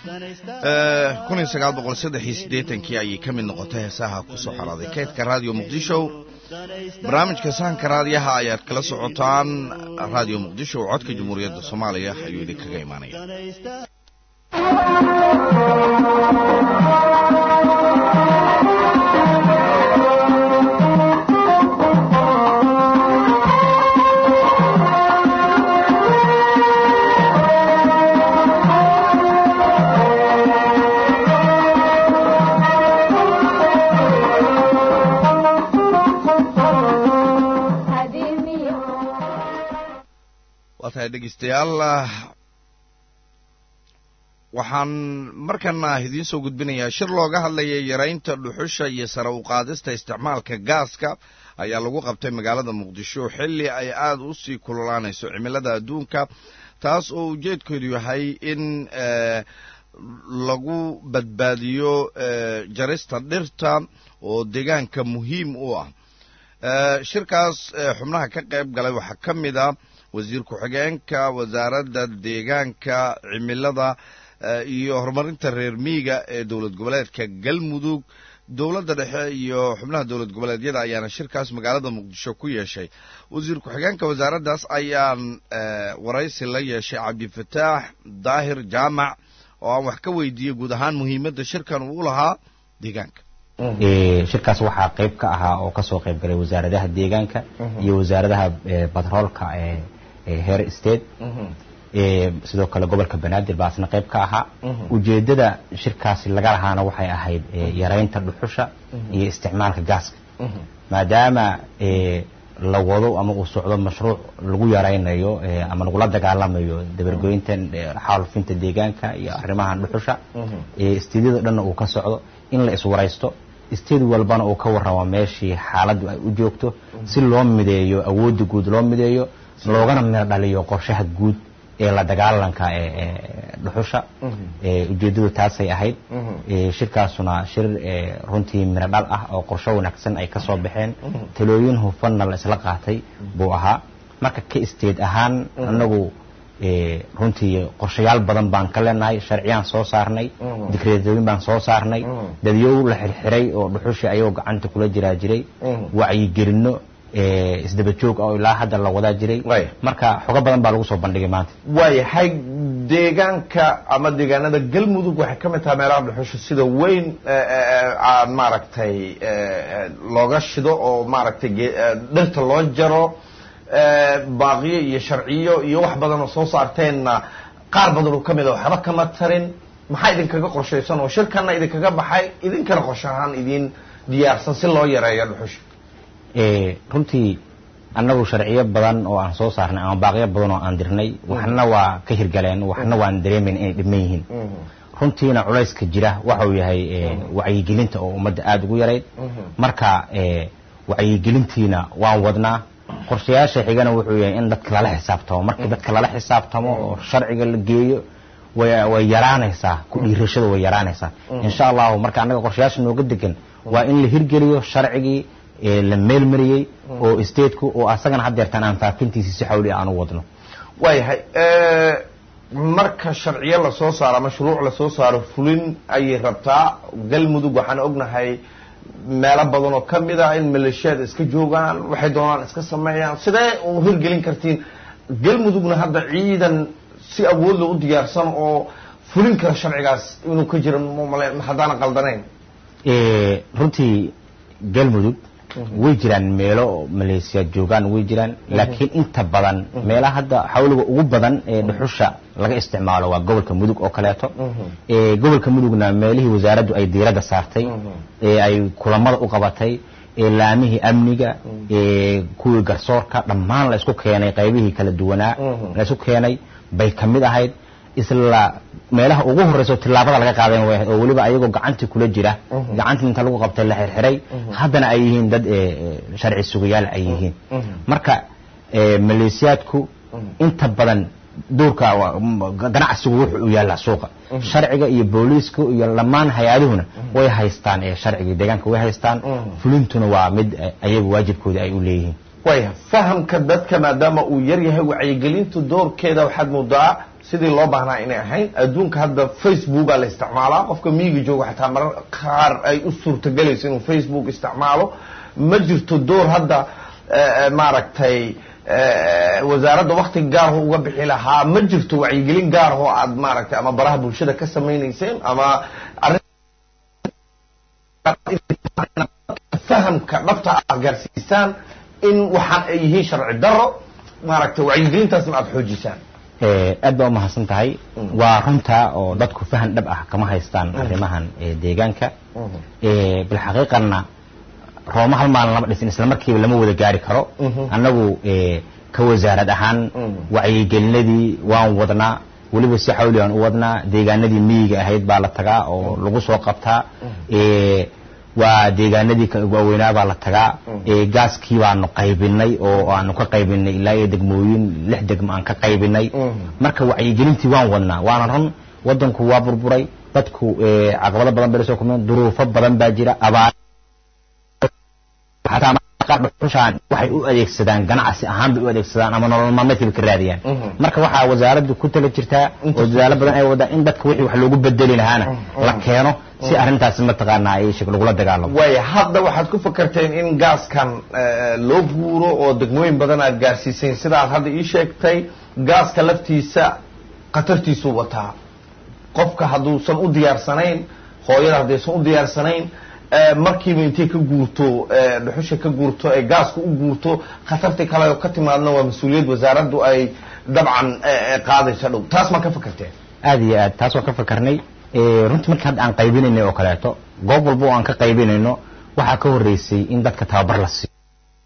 kii ayay ka mid noqotay heesaha ku soo xoraaday kaydka raadiyo muqdisho barnaamijka sahanka raadiyaha ayaad kala socotaan raadiyo muqdisho oo codka jamhuuriyadda soomaaliya ayuu idinkaga imaanaya waa tahay dhegeystayaal waxaan markana idiin soo gudbinayaa shir looga hadlayay yaraynta dhuxusha iyo sare u qaadista isticmaalka gaaska ayaa lagu qabtay magaalada muqdisho xilli ay aada u sii kululaanayso cimilada adduunka taas oo ujeedkeedu yahay in lagu badbaadiyo jarista dhirta oo deegaanka muhiim u ah shirkaas xubnaha ka qayb galay waxaa ka mid a wasiir ku-xigeenka wasaaradda deegaanka cimilada iyo horumarinta reer miiga ee dowlad goboleedka galmudug dowladda dhexe iyo xubnaha dowlad goboleedyada ayaana shirkaas magaalada muqdisho ku yeeshay wasiir ku-xigeenka wasaaraddaas ayaan waraysi la yeeshay cabdifataax daahir jaamac oo aan wax ka weydiiyey guud ahaan muhiimadda shirkan uu u lahaa deegaanka shirkaas waxaa qayb ka ahaa oo kasoo qayb galay wasaaradaha deegaanka iyo wasaaradaha batroolka ee heer state sidoo kale gobolka banaadir baa asna qayb ka ahaa ujeedada shirkaasi laga lahaana waxay ahayd yaraynta dhuxusha iyo isticmaalka gaaska maadaama la wado ama uu socdo mashruuc lagu yaraynayo ama lagula dagaalamayo dabargoynta xaalufinta deegaanka iyo arrimahan dhuxusha istiidyada dhanna uu ka socdo in la iswaraysto isteed walbana uu ka warramo meeshii xaaladdu ay u joogto si loo mideeyo awoodda guud loo mideeyo loogana miro dhaliyo qorshaha guud ee la dagaalanka ee dhuxusha ujeeddadu taasay ahayd shirkaasuna shir runtii miro dhal ah oo qorsho wanaagsan ay ka soo baxeen talooyin hufanna la isla qaatay buu ahaa marka ka isteed ahaan anagu runtii qorshayaal badan baan ka leenahay sharciyaan soo saarnay dikreetooyin baan soo saarnay dadyow la xirxiray oo dhuxushii ayagoo gacanta kula jiraa jiray wacyigelinno isdaba joog oo ilaa hadda la wadaa jiray marka xogo badan baa lagu soo bandhigay maanta waayahay deegaanka ama deegaanada galmudug waxay ka mid tahay meelaha dhuxusha sida weyn aan maaragtay looga shido oo maaragtay dhirta loo jaro baaqiyo iyo sharciyo iyo wax badan oo soo saarteenna qaar badan oo ka mid a waxba kama tarin maxaa idinkaga qorshaysan oo shirkanna idinkaga baxay idinkana qorshe ahaan idin diyaarsan si loo yareeyo dhuxusha runtii annagu sharciyo badan oo aan soo saarnay ama baaqiyo badan oo aan dirnay waxna waa ka hirgaleen waxna waan dareemayn inay dhiman yihiin runtiina culayska jira waxau yahay wacyigelinta oo ummadda aada ugu yarayd marka wacyigelintiina waan wadnaa qorshayaasha xigana wuxuu yahay in dadka lala xisaabtamo markii dadka lala xisaabtamo oo sharciga la geeyo way yaraanaysaa ku dhiirashada way yaraanaysaa insha allahu marka annaga qorshayaasha nooga degan waa in la hirgeliyo sharcigii la meelmariyey oo stateku oo asagana haddeertaan aan faafintiisi si xawli aan u wadno waayahay marka sharciyo lasoo saaro mashruuc lasoo saaro fulin ayay rabtaa galmudug waxaan ognahay meelo badan oo ka mid ah in maleeshiyada iska joogaan waxay doonaan iska sameeyaan sidee u hirgelin kartiin galmudugna hadda ciidan si awood loo u diyaarsan oo fulin kara sharcigaas inuu ka jira haddaana qaldanayn runtii galmudug way jiraan meelo maleesiyaad joogaan way jiraan laakiin inta badan meelaha hadda xawliga ugu badan ee dhuxusha laga isticmaalo waa gobolka mudug oo kaleeto gobolka mudugna meelihii wasaaraddu ay diiradda saartay ee ay kulamada u qabatay laamihii amniga kuwii garsoorka dhammaan la isku keenay qaybihii kala duwanaa la isku keenay bay ka mid ahayd isla meelaha ugu horeyso tillaabada laga qaadan way oo weliba ayagoo gacantii kula jira gacantii inta lagu qabtay la xirxiray haddana ay yihiin dad sharci sugayaal ay yihiin marka maleesiyaadku inta badan duurka ganacsigu wuxuu u yaallaa suuqa sharciga iyo booliisku iyo dhammaan hay-aduhuna way haystaan sharcigii deegaanka way haystaan fulintuna waa mid ayagu waajibkooda ay u leeyihiin waya fahamka dadka maadaama uu yar yahay wacyigelintu doorkeeda waxaad moodaa sidii loo baahnaa inay ahayn adduunka hadda facebooka la isticmaalaa qofka miyiga jooga xataa marar qaar ay u suurtagelayso inuu facebook isticmaalo ma jirto door hadda maaragtay wasaaradda wakti gaarho uga bixi lahaa ma jirto wacyigelin gaarho aad maaragtay ama baraha bulshada ka samaynayseen ama fahamka dhabta aad gaarsiisaan in waxaan ay yihiin sharci daro maaragtay wacyigelintaasna aada xoojisaan aad baa umahadsan tahay waa runta oo dadku fahan dhab ah kama haystaan arrimahan deegaanka bilxaqiiqanna rooma hal maalin lama dhisin isla markiiba lama wada gaari karo annagu ka wasaarad ahaan wacyigelinadii waan wadnaa weliba si xawli aan u wadnaa deegaanadii miyiga ahayd baa la tagaa oo lagu soo qabtaa ee waa deegaanadii ka- waaweynaa baa la tagaa ee gaaskii baanu qaybinay oo aanu ka qaybinay ilaa iyo degmooyin lix degmo aan ka qaybinay marka wacyigelintii waan wadnaa waana run wadanku waa burburay dadku ee caqabado badan bay la soo kulmeen duruufo badan baa jira abaar xataa mararka qaar dhuxushaan waxay u adeegsadaan ganacsi ahaan bay u adeegsadaan ama nolol maalmeedkay bay ka raadiyaan marka waxaa wasaaraddu ku tala jirtaa oo dadaalo badan ay wadaan in dadka wixii wax loogu bedeli lahaana la keeno si arrintaasi mataqaanaa ay shak lagula dagaalamo waaya hadda waxaad ku fakarteen in gaaskan eh, loo guuro oo degmooyin badan aad gaarsiiseen sida aad hadda ii sheegtay gaaska laftiisa khatartiisuu wataa qofka hadduusan u diyaarsanayn hooyada haddaysan u diyaarsanayn eh, markiiba intay ka guurto eh, dhuxusha ka guurto ee gaasku u guurto khatartii kale oo ka timaadna waa mas-uuliyad wasaaraddu ay dabcan eh, eh, qaadayso dhow taas ma ka fakarteen aad iyo aad taas waan ka fakarnay ee, runtii markii hadda aan qaybinaynay oo kaleeto goob walba oo aan ka qaybinayno waxaa ka horreysay in dadka tababar la siiyo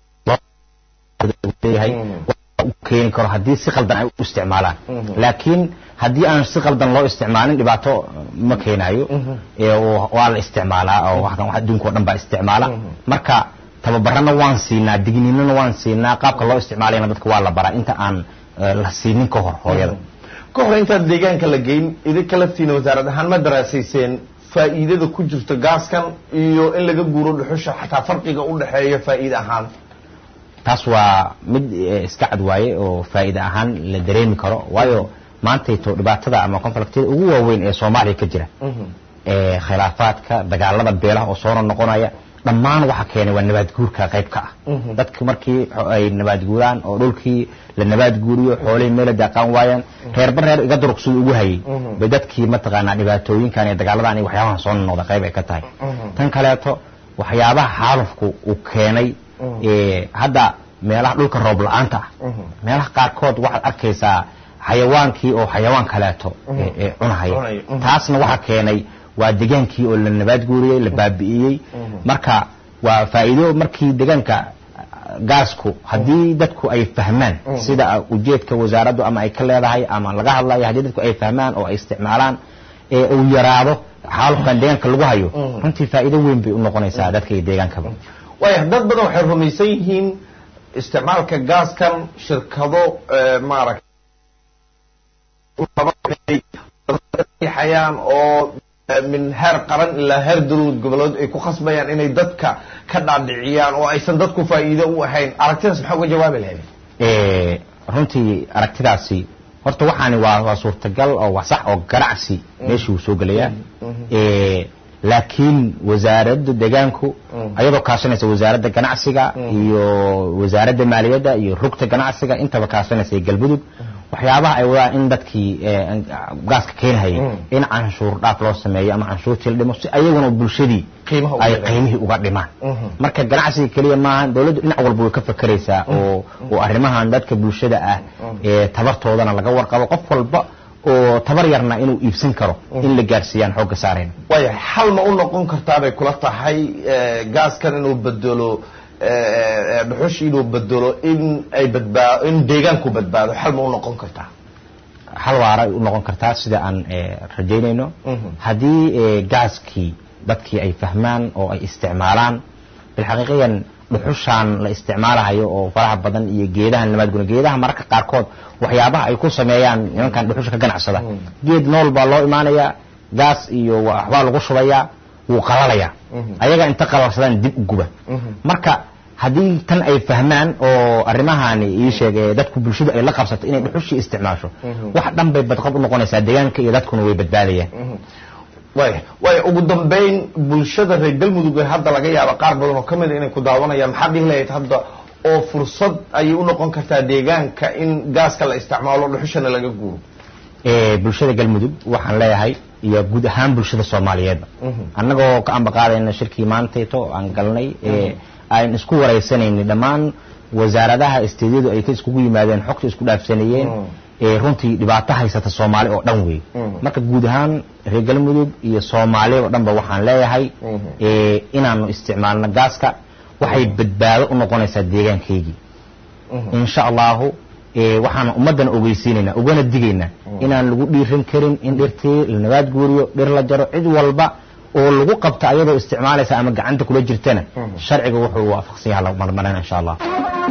leeyahay u keeni karo haddii si qaldan ay u isticmaalaan laakiin haddii aan si qaldan loo isticmaalin dhibaato ma keenayo ee, oo- waa la isticmaalaa oo waxkan wax adduunka oo dhan baa isticmaala marka tababarana waan siinaa digniinana waan siinaa qaabka loo isticmaalayna dadka waa la baraa inta aan eh, la siinin ka hor hooyada ka hor intaan deegaanka la geyn idinka laftiina wasaarad ahaan ma daraasayseen faa'iidada ku jirta gaaskan iyo in laga guuro dhuxusha xataa farqiga u dhexeeya faa'iide ahaan taas waa mid eh, iska cad waaye oo faa'iide ahaan la dareemi karo waayo maantayto dhibaatada ama konfliktiyada ugu waaweyn ee soomaaliya ka jira ee khilaafaadka dagaalada beelaha oo soo noqonaya dhammaan waxa keenay waa nabaad guurka qayb ka ah dadku markii xo- ay nabaad guuraan oo dhulkii la nabaad guuriyo xoolihii meel daaqaan waayaan reerba reer iga duruqsada ugu hayay bay dadkii mataqaanaa dhibaatooyinkan iyo dagaaladan iyo waxyaabahan soo noqda qayb ay ka tahay tan kaleeto waxyaabaha xaalufku uu keenay ee hadda meelaha dhulka roob la-aanta ah meelaha qaarkood waxaad arkaysaa xayawaankii oo xayawaan kaleeto ee- ee cunahaya Cunaya, mhm. taasna waxaa keenay waa degaankii oo la nabaad guuriyey la baabi'iyey marka waa faa'iido markii deegaanka gaasku haddii dadku ay fahmaan sida ujeedka wasaaraddu ama ay ka leedahay ama laga hadlayo haddii dadku ay fahmaan oo ay isticmaalaan ee uu yaraado xaalufkan deegaanka lagu hayo runtii faa'iido weyn bay u noqonaysaa dadka iyo deegaankaba waaya dad badan waxay rumaysan yihiin isticmaalka gaaskan shirkado eh, maaragtay xayaan oo eh, min heer qaran ilaa heer dowlad goboleed ay ku khasbayaan inay dadka ka dhaadhiciyaan oo aysan dadku faa'iido u ahayn aragtidaas maxaa uga jawaabi lahayd ee runtii aragtidaasi horta waxaani waa waa suurtagal oo waa sax oo ganacsi meeshii uu soo gelayaa ee laakiin wasaaradda deegaanku ayadoo kaashanaysa wasaaradda ganacsiga iyo wasaaradda maaliyadda iyo rugta ganacsiga intaba kaashanaysa iyo galmudug waxyaabaha ay wadaan in dadkii ee, gaaska keenhayay in canshuur dhaaf loo sameeyo ama canshuurtii la dhimo si ayaguna bulshadii Qiimaha uga ay dhimaan. qiimihii uga dhimaan marka ganacsiga keliya maaha dawladdu dhinac walba way ka fakeraysaa oo oo arrimahan dadka bulshada ah ee tabartoodana laga warqabo qof walba oo tabar yarna inuu iibsan karo in la gaarsiiyaan xoogga saareen waaya xal ma u noqon kartaa bay kula tahay eh, gaaskan inuu bedelo eh, eh, dhuxush inuu bedelo in ay badbaa in deegaanku badbaado xal ma u noqon kartaa hal waara ay u noqon kartaa sida aan eh, rajaynayno haddii eh, gaaskii dadkii ay fahmaan oo ay isticmaalaan bilxaqiiqiyan dhuxushaan la isticmaalahayo oo faraha badan iyo geedaha nabaadguna geedaha mararka qaarkood waxyaabaha ay ku sameeyaan nimankan dhuxusha ka ganacsada geed nool baa loo imaanayaa gaas iyo waxbaa lagu shubayaa wuu qalalayaa ayaga inta qalalsadaan dib u guba marka haddii tan ay fahmaan oo arrimahaani ii sheegay dadku bulshadu ay la qabsato inay dhuxushii isticmaasho wax dhan bay badqab u noqonaysaa deegaanka iyo dadkuna way badbaadayaan waaya waaya ugu dambayn bulshada reer galmudug ee hadda laga yaaba qaar badan oo ka mid a inay ku daawanayaan maxaad dhihi lahayd hadda oo fursad ayay u noqon kartaa deegaanka in gaaska la isticmaalo dhuxushana laga guuro ee bulshada galmudug waxaan leeyahay iyo guud ahaan bulshada soomaaliyeedba annagoo ka ambaqaadayna shirkii maantayto aan galnay ee aan isku waraysanaynay dhammaan wasaaradaha isteedyadu ay ka iskugu yimaadeen xogta isku dhaafsanayeen ee runtii dhibaato haysata soomaali oo dhan wey marka guud ahaan reer galmudug iyo soomaali oo dhanba waxaan leeyahay ee inaanu isticmaalno gaaska waxay badbaado u noqonaysaa deegaankaygii insha allahu ee waxaan ummaddan ogeysiinaynaa ugana digaynaa inaan lagu dhiiran karin in dhirtii la nabaad guuriyo dhir la jaro cid walba oo lagu qabta ayadoo isticmaalaysa ama gacanta kula jirtana sharciga wuxuu waafaqsan yahay la marmarina insha allah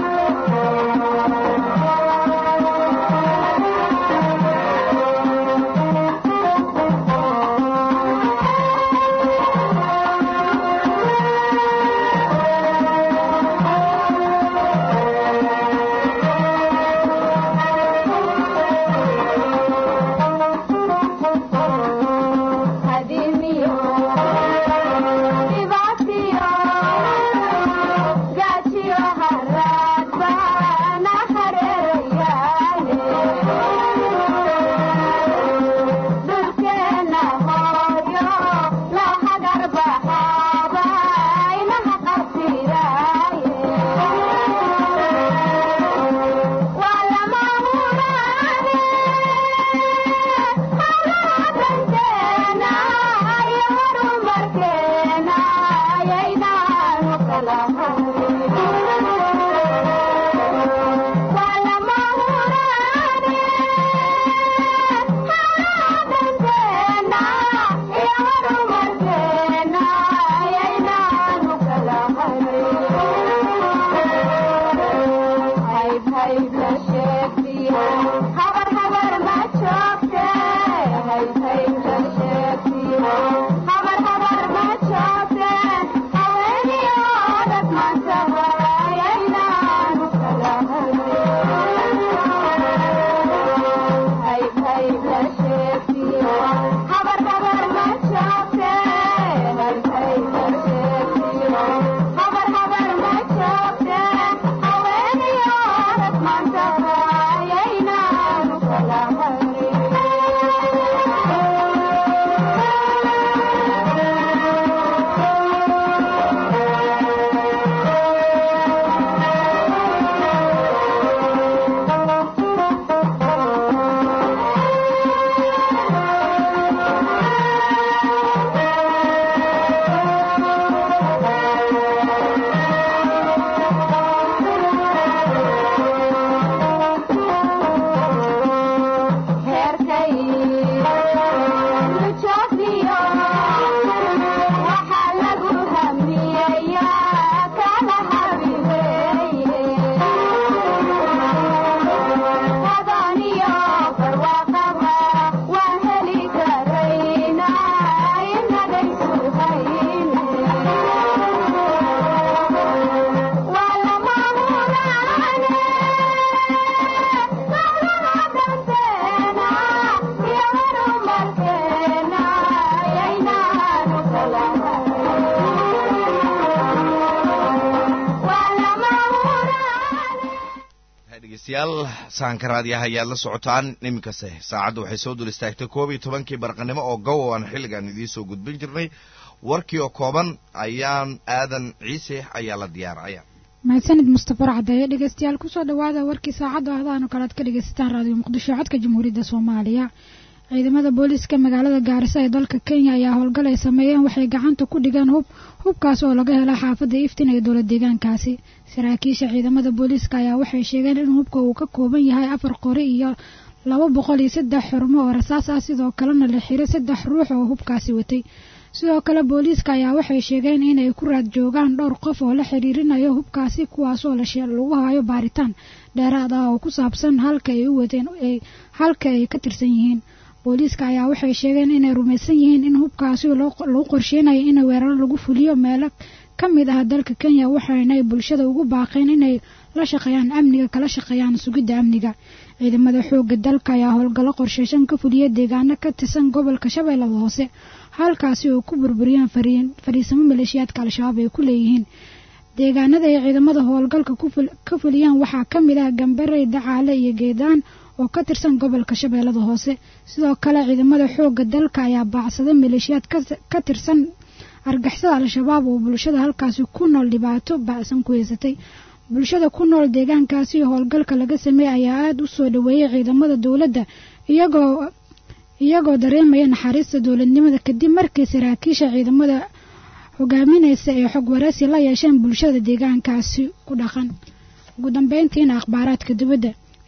dhegeystayaal sahanka raadiyaha ayaad la socotaan iminkase saacadda waxay soo dul istaagtay koob iyo tobankii barqanimo oo gow oo aan xilligan idiin soo gudbin jirnay warkii oo kooban ayaan aadan ciise ayaa la diyaaraya mahadsanid mustafa cadeeye dhegeystayaal kusoo dhawaada warkii saacadda ahdaanu kalead ka dhegeysataan raadiyo muqdisho codka jamhuuriyadda soomaaliya ciidamada booliiska magaalada gaarisa ee dalka kenya ayaa howlgal ay sameeyeen waxay gacanta ku dhigeen hub hubkaas oo laga hela xaafadda iftin ee dowlad deegaankaasi saraakiisha ciidamada booliiska ayaa waxay sheegeen in hubka uu ka kooban yahay afar qori iyo laba boqol iyo saddex xurmo oo rasaas ah sidoo kalena la xiray saddex ruux oo hubkaasi watay sidoo kale booliiska ayaa waxay sheegeen inay ku raad joogaan dhowr qof oo la xiriirinayo hubkaasi kuwaasoo lagu hayo baaritaan dheeraad ah oo ku saabsan halka ay u wadeen halka ay ka tirsan yihiin booliiska ayaa waxay sheegeen inay rumaysan yihiin in hubkaasi lagu qorsheynayo in weeraro lagu fuliyo meelo ka mid ah dalka kenya waxaanay bulshada ugu baaqeen inay la shaqeeyaan amniga kala shaqeeyaan sugidda amniga ciidamada xoogga dalka ayaa howlgallo qorsheyshan ka fuliya deegaano ka tirsan gobolka shabeellada hoose halkaasi oo ku burburiyeen fariisamo maleeshiyaadka al-shabaab ay ku leeyihiin deegaanada ay ciidamada howlgalka ka fuliyaan waxaa ka mid ah gambarey dacaale iyo geedaan oo ka tirsan gobolka shabeellada hoose sidoo kale ciidamada xoogga dalka ayaa baacsaday maleeshiyaad ka tirsan argixisada al-shabaab oo bulshada halkaasi ku nool dhibaato bacsan ku haysatay bulshada ku nool deegaankaasi howlgalka laga sameeyey ayaa aada u soo dhaweeyay ciidamada dowladda iyagoo iyagoo dareemaya naxariista dowladnimada kadib markii saraakiisha ciidamada hogaaminaysa ee xog waraysi la yeesheen bulshada deegaankaasi ku dhaqan ugu dambeyntiina akhbaaraadka dibadda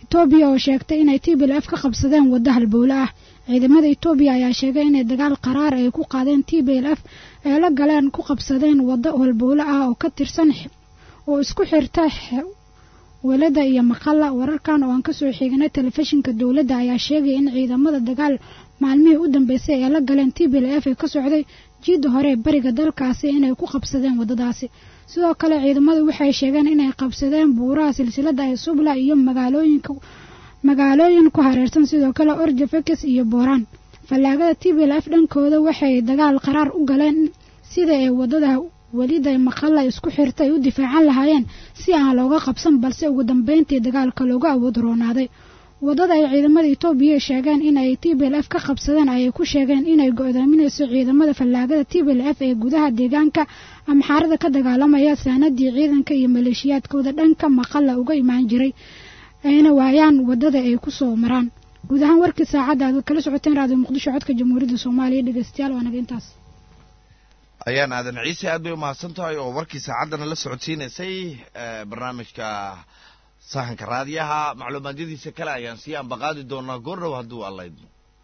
etoobiya oo sheegtay inay t b l f ka qabsadeen waddo halbowle ah ciidamada etoobiya ayaa sheegay inay dagaal qaraar ay ku qaadeen t b l f ee la galeen ku qabsadeen waddo halbowle ah oo ka tirsan oo isku xirta welada iyo maqalla wararkan oo aan kasoo xignay telefishinka dowladda ayaa sheegaya in ciidamada dagaal maalmihii u dambeysay ee la galeen t b l f ee ka socday jiidda hore ee bariga dalkaasi inay ku qabsadeen waddadaasi sidoo kale ciidamadu waxay sheegeen inay qabsadeen buuraha silsilada ee subla iyo magaalooyinka magaalooyin ku hareersan sidoo kale orjafekes iyo booraan fallaagada t b l f dhankooda waxay dagaal qaraar u galeen sida ay waddada welida maqalla isku xirta ay u difaacan lahaayeen si aan looga qabsan balse ugu dambeyntii dagaalka looga awood roonaaday waddada ay ciidamada etoobiya sheegeen inay t b l f ka qabsadeen ayay ku sheegeen inay go-daaminayso ciidamada fallaagada t b l f ee gudaha deegaanka amxaarada ka dagaalamaya saanadii ciidanka iyo maleeshiyaadkooda dhanka maqalla uga imaan jiray ayna waayaan waddada ay ku soo maraan guud ahaan warkii saacadda aad kala socoteen raadiyo muqdisho codka jamhuuriyadda soomaaliya dhegeystayaal waa naga intaas ayaan aadan ciise aad bay umahadsan tahay oo warkii saacaddana la socodsiinaysay barnaamijka sahanka raadiyaha macluumaadyadiisa kale ayaan sii ambaqaadi doonaa goordhow hadduu allaydmo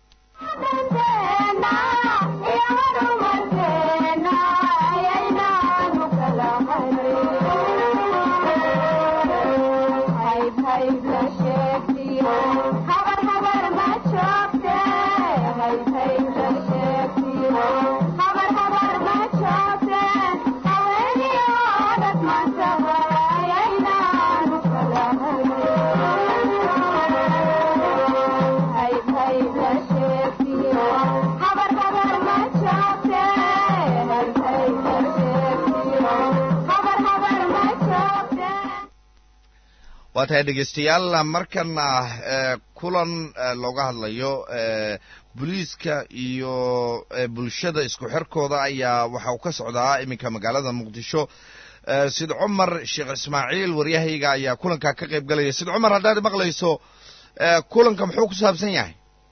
waa tahay dhegeystayaal markana kulan looga hadlayo booliiska iyo bulshada isku xirkooda ayaa waxa uu ka socdaa iminka magaalada muqdisho sid cumar sheekh ismaaciil waryahayga ayaa kulankaa ka qayb galaya sid cumar haddaad maqlayso kulanka muxuu ku saabsan yahay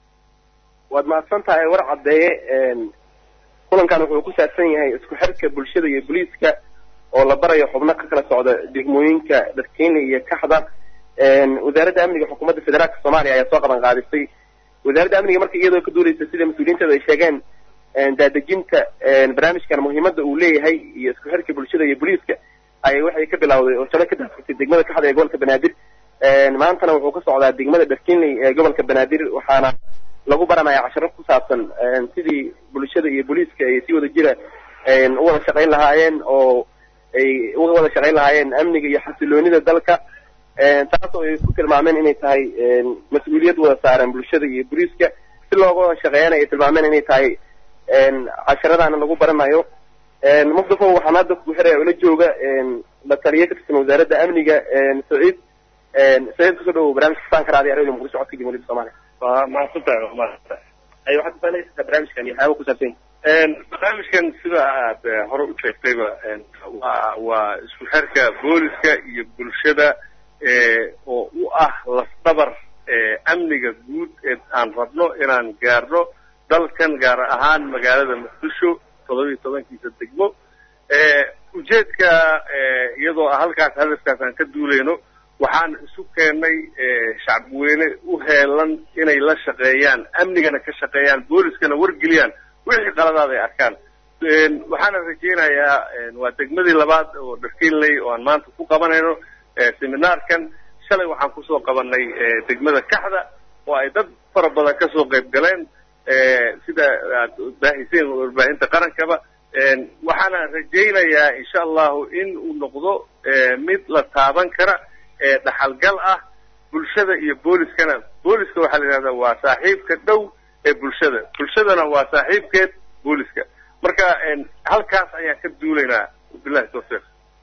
waad mahadsan tahay war caddeeye kulankan wuxuu ku saabsan yahay isku xirka bulshada iyo booliiska oo la barayo xubno ka kala socda degmooyinka dharkeyne iyo kaxda wasaaradda amniga xukuumadda federaalka soomaaliya ayaa soo qaban qaadisay wasaaradda amniga marka iyadoo ka duuleysa sida mas-uuliyiinteedu ay sheegeen daadejinta barnaamijkan muhiimadda uu leeyahay iyo isku xirka bulshada iyo booliiska ayay waxay ka bilawday oo talo ka daafurtay degmada kaxda ee gobolka banaadir maantana wuxuu ka socdaa degmada dharkinley ee gobolka banaadir waxaana lagu baranaya casharo ku saabsan sidii bulshada iyo booliiska ay si wada jira u wada shaqayn lahaayeen oo ay uga wada shaqayn lahaayeen amniga iyo xasiloonida dalka taasoo ay ku tilmaameen inay tahay mas-uuliyad wada saaran bulshada iyo booliiska si looga wada shaqeeyana ay tilmaameen inay tahay casharadaana lagu baranayo muqdifo waxaan hadda ku xiraya ula jooga la taliye ka tirsan wasaaradda amniga saciid saciid kusoo dhawow barnaamijka saanka raadiyo radio muqdisho codka jamhuuriyadda soomaaliya waa mahadsantahay waa mahadsantahay ay waxaad kufaanaysaa barnaamijkan iyo waxyaaba ku saabsan yahay barnaamijkan sida aad hore u sheegtayba waa waa isku xirka booliska iyo bulshada oo u ah lafdabar amniga guud ee aan rabno inaan gaarno dalkan gaar ahaan magaalada muqdisho todoba iyo tobankiisa degmo ujeedka iyadoo halkaas hadafkaas aan ka duuleyno waxaan isu keennay shacabweyne u heelan inay la shaqeeyaan amnigana ka shaqeeyaan booliskana wargeliyaan wixii qaladaad ay arkaan waxaana rajaynayaa waa degmadii labaad oo dharkinley oo aan maanta ku qabanayno seminaarkan shalay waxaan kusoo qabanay degmada kaxda oo ay dad fara badan kasoo qayb galeen sida aad baahiseen warbaahinta qarankaba waxaana rajaynayaa insha allahu in uu noqdo mid la taaban kara dhaxalgal ah bulshada iyo booliskana booliska waxaa la yidhahdaa waa saaxiibka dhow ee bulshada bulshadana waa saaxiibkeed booliska marka halkaas ayaan ka duulaynaa bilahi tawfiiq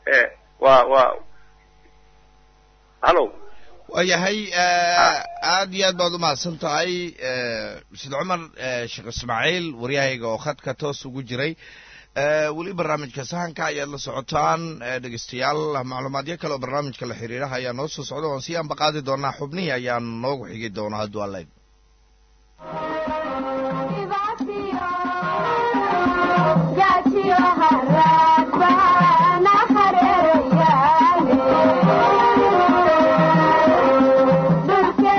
waa waa hallo waayahay aad iyo aad baad umahadsan tahay sid cumar sheekh ismaaciil waryahayga oo khadka toos ugu jiray weli barnaamijka sahanka ayaad la socotaan dhegeystayaal macluumaadyo kale oo barnaamijka la xiriiraha ayaa noo soo socda oon sii anbaqaadi doonaa xubnihii ayaan noogu xigi doonaa hadduu allayd Yeah.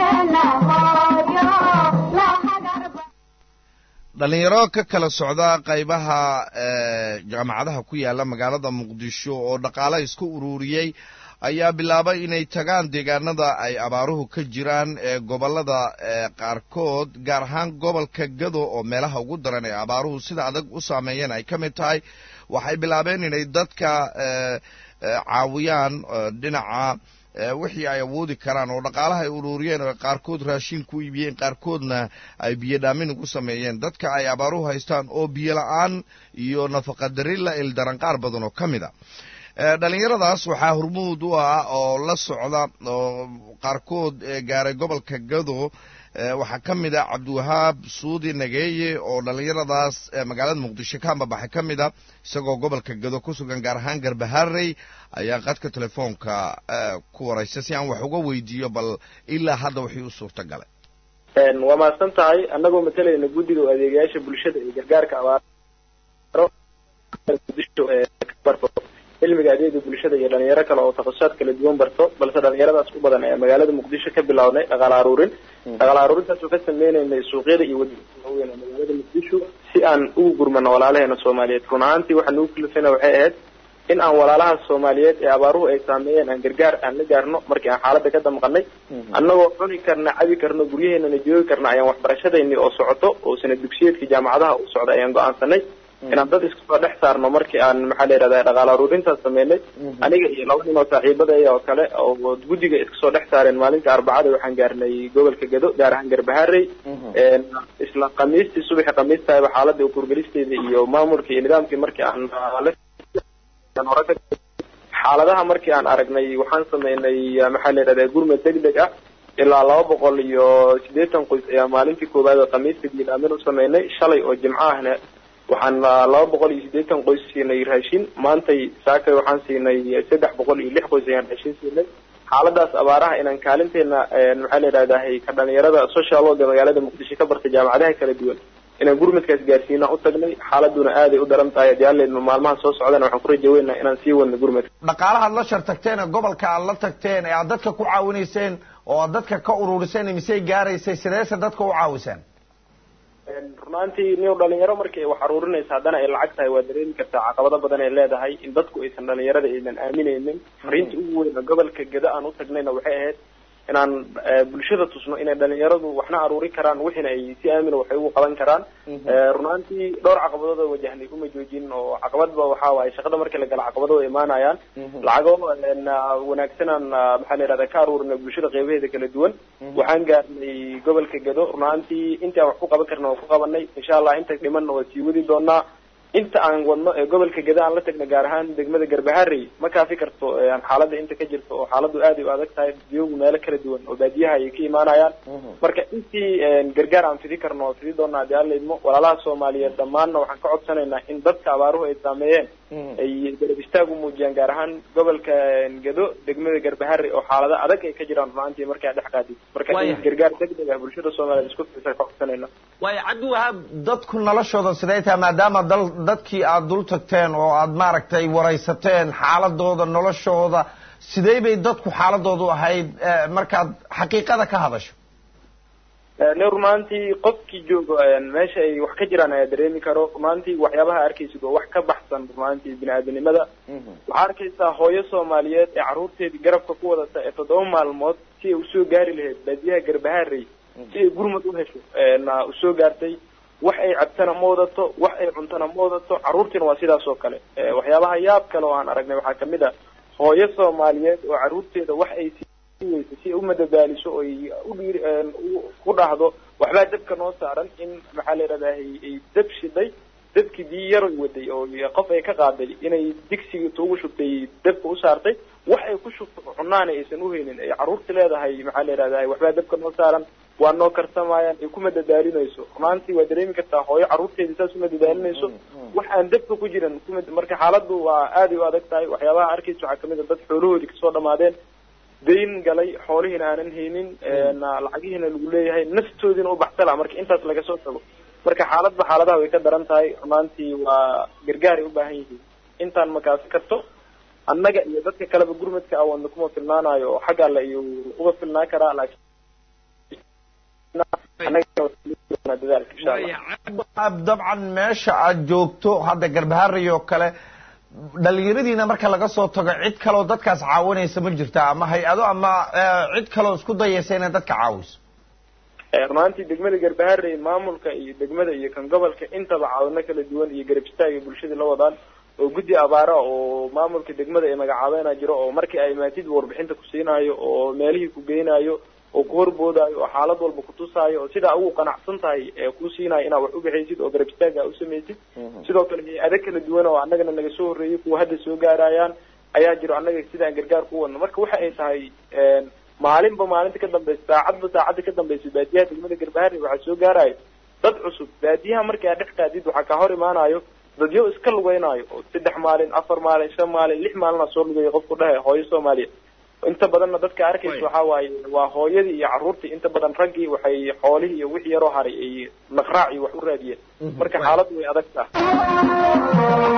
dhalinyaro ka kala socda qaybaha jaamacadaha ku yaala magaalada muqdisho oo dhaqaale isku ururiyey ayaa bilaabay inay tagaan deegaanada ay abaaruhu ka jiraan ee gobolada qaarkood gaar ahaan gobolka gado oo meelaha ugu daran ee abaaruhu sida adag u saameeyeen ay ka mid tahay waxay bilaabeen inay dadka caawiyaan dhinaca wixii ay awoodi karaan oo dhaqaalaha ay ururiyeen oo qaarkood raashin ku iibiyeen qaarkoodna ay biyo dhaamin ugu sameeyeen dadka ay abaaruhu haystaan oo biyo la-aan iyo nafaqadari la ildaran qaar badan oo ka mid a dhalinyaradaas waxaa hormuud u ah oo la socda oo qaarkood gaaray gobolka gado waxaa ka mid a cabdiwahaab suudi nageeye oo dhalinyaradaas magaalada muqdisho ka ambabaxay ka mid a isagoo gobolka gado ku sugan gaar ahaan garbaharey ayaa qadka telefoonka ku waraysa si aan wax uga weydiiyo bal ilaa hadda wixii u suurta galay waa mahadsan tahay annagoo matalayna guddiga oo adeegayaasha bulshada iyo gargaarka abaaro muqdisho barto cilmiga adeega bulshada iyo dhalinyaro kale oo takasusaad kala duwan barto balse dhalinyaradaas u badan ee magaalada muqdisho ka bilownay dhaqaala aruurin dhaqaala aruurintaas oo ka sameynaynay suuqyada iyo wadooyinka waaweyn ee magaalada muqdisho si aan ugu gurmano walaalaheena soomaaliyeed run ahaantii waxaa nagu kalifayna waxay ahayd in aan walaalaha soomaaliyeed ee abaaruhu ay saameeyeen aan gargaar aan la gaarno markii aan xaaladda ka damqanay annagoo cuni karna cabi karno guryaheenana joogi karna ayaan waxbarashadayni oo socoto oo sanad dugsiyeedkii jaamacadaha u socda ayaan go-aansanay inaan dad iska soo dhex saarno markii aan maxaa la yidhahda dhaqaala aruurintaas sameynay aniga iyo laba nin oo saaxiibadaya oo kale oo guddiga iska soo dhex saareen maalinta arbacada waxaan gaarnay gobolka gado gaar ahaan garbaharey isla khamiistii subaxi khamiistahayba xaaladda ukurgelisteeda iyo maamulkii iyo nidaamkii markii aan xaaladaha markii aan aragnay waxaan sameynay maxaa la yidhahda gurmad deg deg ah ilaa laba boqol iyo siddeetan qoys ayaa maalintii koowaad oo khamiista diilaamin u sameynay shalay oo jimco ahna waxaan laba boqol iyo siddeetan qoys siinay raashin maantay saakay waxaan siinay saddex boqol iyo lix qoys ayaan raashin siinay xaaladaas abaaraha inaan kaalinteena maxaa la yidhahdahay ka dhalinyarada social worka magaalada muqdisho ka bartay jaamacadaha kala duwan inaan gurmadkaas gaarsiina u tagnay xaaladuna aaday u daran tahay haddii alleedma maalmaha soo socdana waxaan ku rajaweynaha inaan sii wadno gurmadka dhaqaalahaad la shar tagteen ee gobolka aad la tagteen ee aad dadka ku caawinayseen oo aad dadka ka ururiseen misey gaaraysay sideese dadka u caawiseen runaantii niw dhalinyaro markii ay wax aruurinaysa haddana ay lacag tahay waa dareemi kartaa caqabado badan ay leedahay in dadku aysan dhalinyarada aynan aaminaynin fariinta ugu weyn oo gobolka geda aan u tagnayna waxay ahayd inaan bulshada tusno inay dhalinyaradu waxna aruuri karaan wixiina ay si aamina waxay ugu qaban karaan runaantii dhowr caqabadood oo wajahnay uma joojin oo caqabadba waxa waaye shaqada markii la gala caqabado way imaanayaan lacago wanaagsanaan maxaa la yidhahda ka aruurinay bulshada qeybaheeda kala duwan waxaan gaarnay gobolka gado runaantii intii aan wax ku qaban karna waan ku qabanay insha allah inta dhimanna waa sii wadi doonaa inta aan wadno ee gobolka gada aan la tagna gaar ahaan degmada garbaharey ma kaafi karto xaaladda inta ka jirto oo xaaladdu aad ay u adag tahay biyogu meelo kala duwan oo baadiyaha ay ka imaanayaan marka intii gargaar aan fidi karno oo fidi doona haddii alla idmo walaalaha soomaaliyeed dhammaanna waxaan ka codsanaynaa in dadka abaaruhu ay saameeyeen ay garab istaag u muujiyaan gaar ahaan gobolka gado degmada garbaharey oo xaalado adag ay ka jiraan runaantii markay dhex qaadid marka in gargaar degdeg ah bulshada soomaaliyeed isku fiirsan ka codsanayna waayo cabdiwahaab dadku noloshooda siday tahay maadaama dal dadkii aada dul tagteen oo aada maaragtay waraysateen xaaladooda noloshooda sidee bay dadku xaaladoodu ahayd markaad xaqiiqada ka hadasho ne rumaantii qofkii joogo meesha ay wax ka jiraan ayaa dareemi karo rumaantii waxyaabaha arkaysid oo wax ka baxsan rumaantii bini-aadanimada waxaa arkaysaa hooyo soomaaliyeed ee carruurteedii garabka ku wadata ee toddoba maalmood si ay usoo gaari lahayd baadiyaha garbaharey si ay gurmad u hesho na usoo gaartay wax ay cabtana ma wadato wax ay cuntana ma wadato carruurtiina waa sidaas oo kale waxyaabaha yaab kale oo aan aragnay waxaa kamid a hooyo soomaaliyeed oo carruurteeda wax ay weysa si ay umadadaaliso oy udhiir ku dhahdo waxbaa dabka noo saaran in maxaa la yidhahdaa ay dab shiday dabkii biyo yaroy waday oo qof ay ka qaaday inay digsigii tuugu shubtay dabka u saartay wax ay ku shubto cunaana aysan uhaynin ay carruurta leedahay maxaa la yidhahdaa waxbaa dabka noo saaran waa noo karsamayaan ay kuma dadaalinayso runaantii waa dareemi kartaa hooyo carruurteedii saas uma dadaalinayso wax aan dabka ku jiran kuma marka xaaladdu waa aaday u adag tahay waxyaabaha arkaysa waxaa kamid a dad xoolahoodii kasoo dhamaadeen dayn galay xoolihiina aanan haynin lacagihiina lagu leeyahay naftoodiina u baxsala marka intaas laga soo tago marka xaaladba xaaladaha way ka daran tahay rumaantii waa gargaaray u baahan yihiin intaan makaasi karto annaga iyo dadka kaleba gurmadka awoodna kuma filnaanayo oo xagga alle iyo uga filnaa karaa laakiin dadaalka insha allah dabcan meesha aad joogto hadda garbaharey oo kale dhalinyaradiina marka laga soo tago cid kaloo dadkaas caawinaysa ma jirta ama hay-ado ama eh, cid kaloo isku dayaysa inay dadka caawiso Eh, runaantii degmada garbaharey maamulka iyo degmada iyo kan gobolka intaba caawino kala duwan iyo garab istaaga bulshada la wadaan oo guddi abaara oo maamulka degmada ay magacaabeena jiro oo markii ay maatid warbixinta ku siinayo oo meelihii ku geynayo oo ku horboodayo oo xaalad walba ku tusaayo oo sidaa ugu qanacsan tahay ee ku siinayo inaad wax u bixaysid oo garab istaaga u samaysid sidoo kale hay-ado kala duwan oo annagana naga soo horreeyay kuwa hadda soo gaarayaan ayaa jiro annaga sidaan gargaar ku wadno marka waxa ay tahay een, maalinba maalinta ka dambeysa saacadba saacadda ka dambeysa baadiyaha degmada garbaharey waxaa soo gaarayo dad cusub baadiyaha markii aad dhex qaadid waxaa kaa hor imaanayo dadyo iska lugeynayo oo saddex maalin afar maalin shan maalin lix maalina soo lugeeya qofku dhahe hooyo soomaaliya inta badanna dadka arkaysa waxaa waaye waa hooyadii iyo carruurtii inta badan raggii waxay xoolihii iyo wixii yaroo haray ay naqraac iyo wax u raadiyeen marka xaaladdu way adag tahay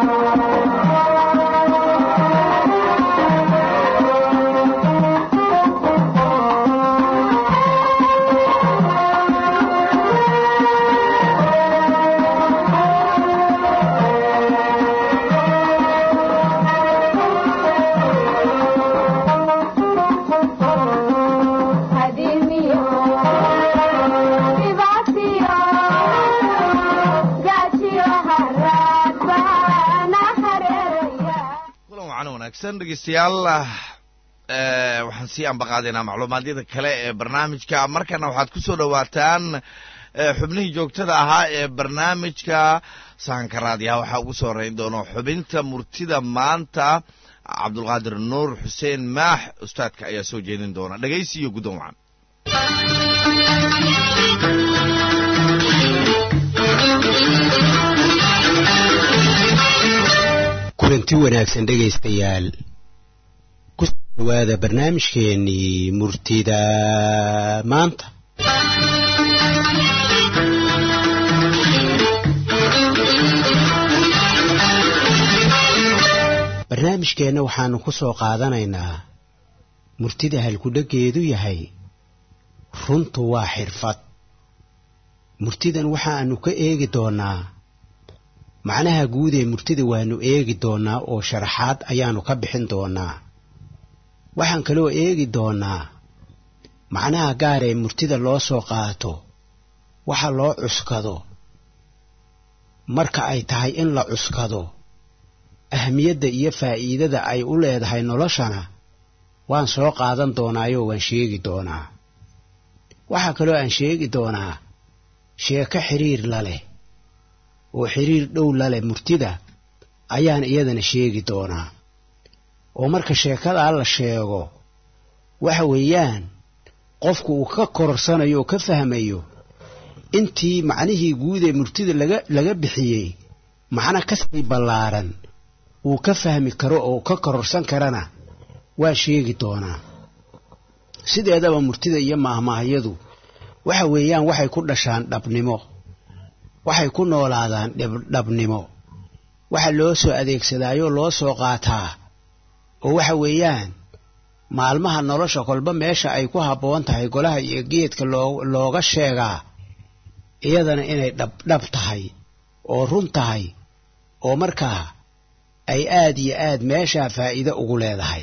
kulan wacan wanaagsan dhegeystayaal eh, waxaan sii ambaqaadaynaa macluumaadyada kale ee barnaamijka markana waxaad ku soo dhowaataan eh, xubnihii joogtada ahaa ee barnaamijka sahanka raadiyaha waxaa ugu soo horeyn doono xubinta murtida maanta cabdulqaadir nuur xuseen maax ustaadka ayaa soo jeedin doona dhegeysi iyo guddoon wacan kulanti wanaagsan dhegaystayaal ku soo dhawaada barnaamijkeennii murtida maanta barnaamijkeenna waxaanu ku soo qaadanaynaa murtida halkudheggeedu yahay runtu waa xirfad murtidan waxaanu ka eegi doonnaa macnaha guud ee murtida waanu eegi doonnaa oo sharaxaad ayaanu ka bixin doonnaa waxaan kaloo eegi doonnaa macnaha gaar ee murtida loo soo qaato waxa loo cuskado marka ay tahay in la cuskado ahmiyadda iyo faa'iidada ay u leedahay noloshana waan soo qaadan doonaayoo waan sheegi doonaa waxaa kaloo aan sheegi doonaa sheeko xiriir la leh oo xiriir dhow la leh murtida ayaan iyadana sheegi doonaa oo marka sheekadaa la sheego waxa weeyaan qofku uu ka kororsanayo oo ka fahmayo intii macnihii guud ee murtida laga laga bixiyey macno kasii ballaaran uu ka fahmi karo oo ka kororsan karana waa sheegi doonaa sideedaba murtida iyo maahmaahyadu waxa weeyaan waxay ku dhashaan dhabnimo waxay ku noolaadaan dhabnimo waxa loo soo adeegsadaayoo loo soo qaataa oo waxa weeyaan maalmaha nolosha kolba meesha ay ku habboon tahay golaha iyo geedka loo looga sheegaa iyadana inay dhab dhab tahay oo run tahay oo markaa ay aad iyo aad meeshaa faa'iido ugu leedahay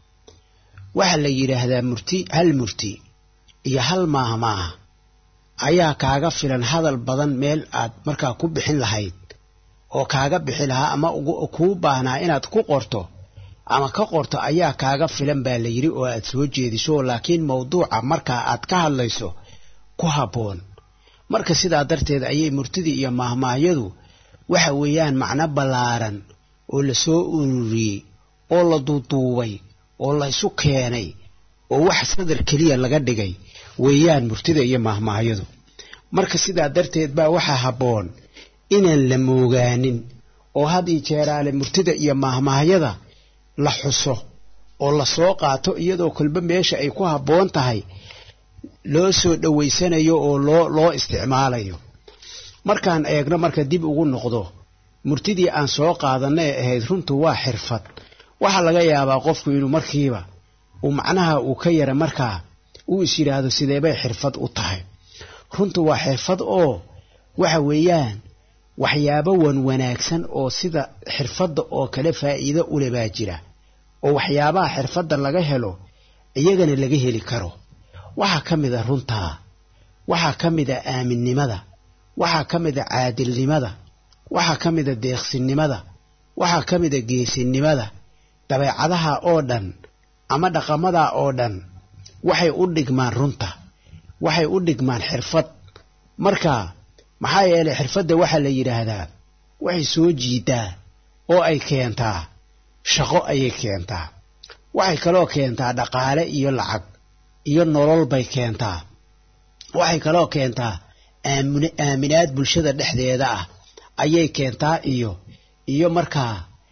waxaa la yidhaahdaa murti hal murti iyo hal maahmaaha ayaa kaaga filan hadal badan meel aad markaa ku bixin lahayd oo kaaga bixi lahaa ama kuu baahnaa inaad ku qorto ama ka qorto ayaa kaaga filan baa la yidhi oo aad soo jeediso laakiin mawduuca markaa aad ka hadlayso ku habboon marka sidaa darteed ayay murtidii iyo maahmaahyadu waxa weeyaan macno ballaaran oo la soo ururiyey oo la duuduubay oo la isu keenay oo wax sadar keliya laga dhigay weeyaan murtida iyo maahmaahyadu marka sidaa darteed baa waxaa habboon inaan la moogaanin oo had ii jeeraale murtida iyo maahmaahyada la xuso oo la soo qaato iyadoo kolba meesha ay ku habboon tahay loo soo dhowaysanayo oo loo loo isticmaalayo markaan eegno marka dib ugu noqdo murtidii aan soo qaadanna ee ahayd runtu waa xirfad waxaa laga yaabaa qofku inuu markiiba uu macnaha uu ka yara markaa uu is yidhaahdo sideebay xirfad u tahay runtu waa xirfad oo waxa weeyaan waxyaabo wan wanaagsan oo sida xirfadda oo kale faa'iido ule baa jira oo waxyaabaha xirfadda laga helo iyagana laga heli karo waxaa ka mid a runtaa waxaa ka mid a aaminnimada waxaa ka mid a caadilnimada waxaa ka mid a deeqsinnimada waxaa ka mid a geesinimada dabeecadaha oo dhan ama dhaqamadaa oo dhan waxay u dhigmaan runta waxay u dhigmaan xirfad marka maxaa yeelay xirfadda waxaa la yidhaahdaa waxay soo jiidaa oo ay keentaa shaqo ayay keentaa waxay kaloo keentaa dhaqaale iyo lacag iyo nolol bay keentaa waxay kaloo keentaa aamin aaminaad bulshada dhexdeeda ah ayay keentaa iyo iyo markaa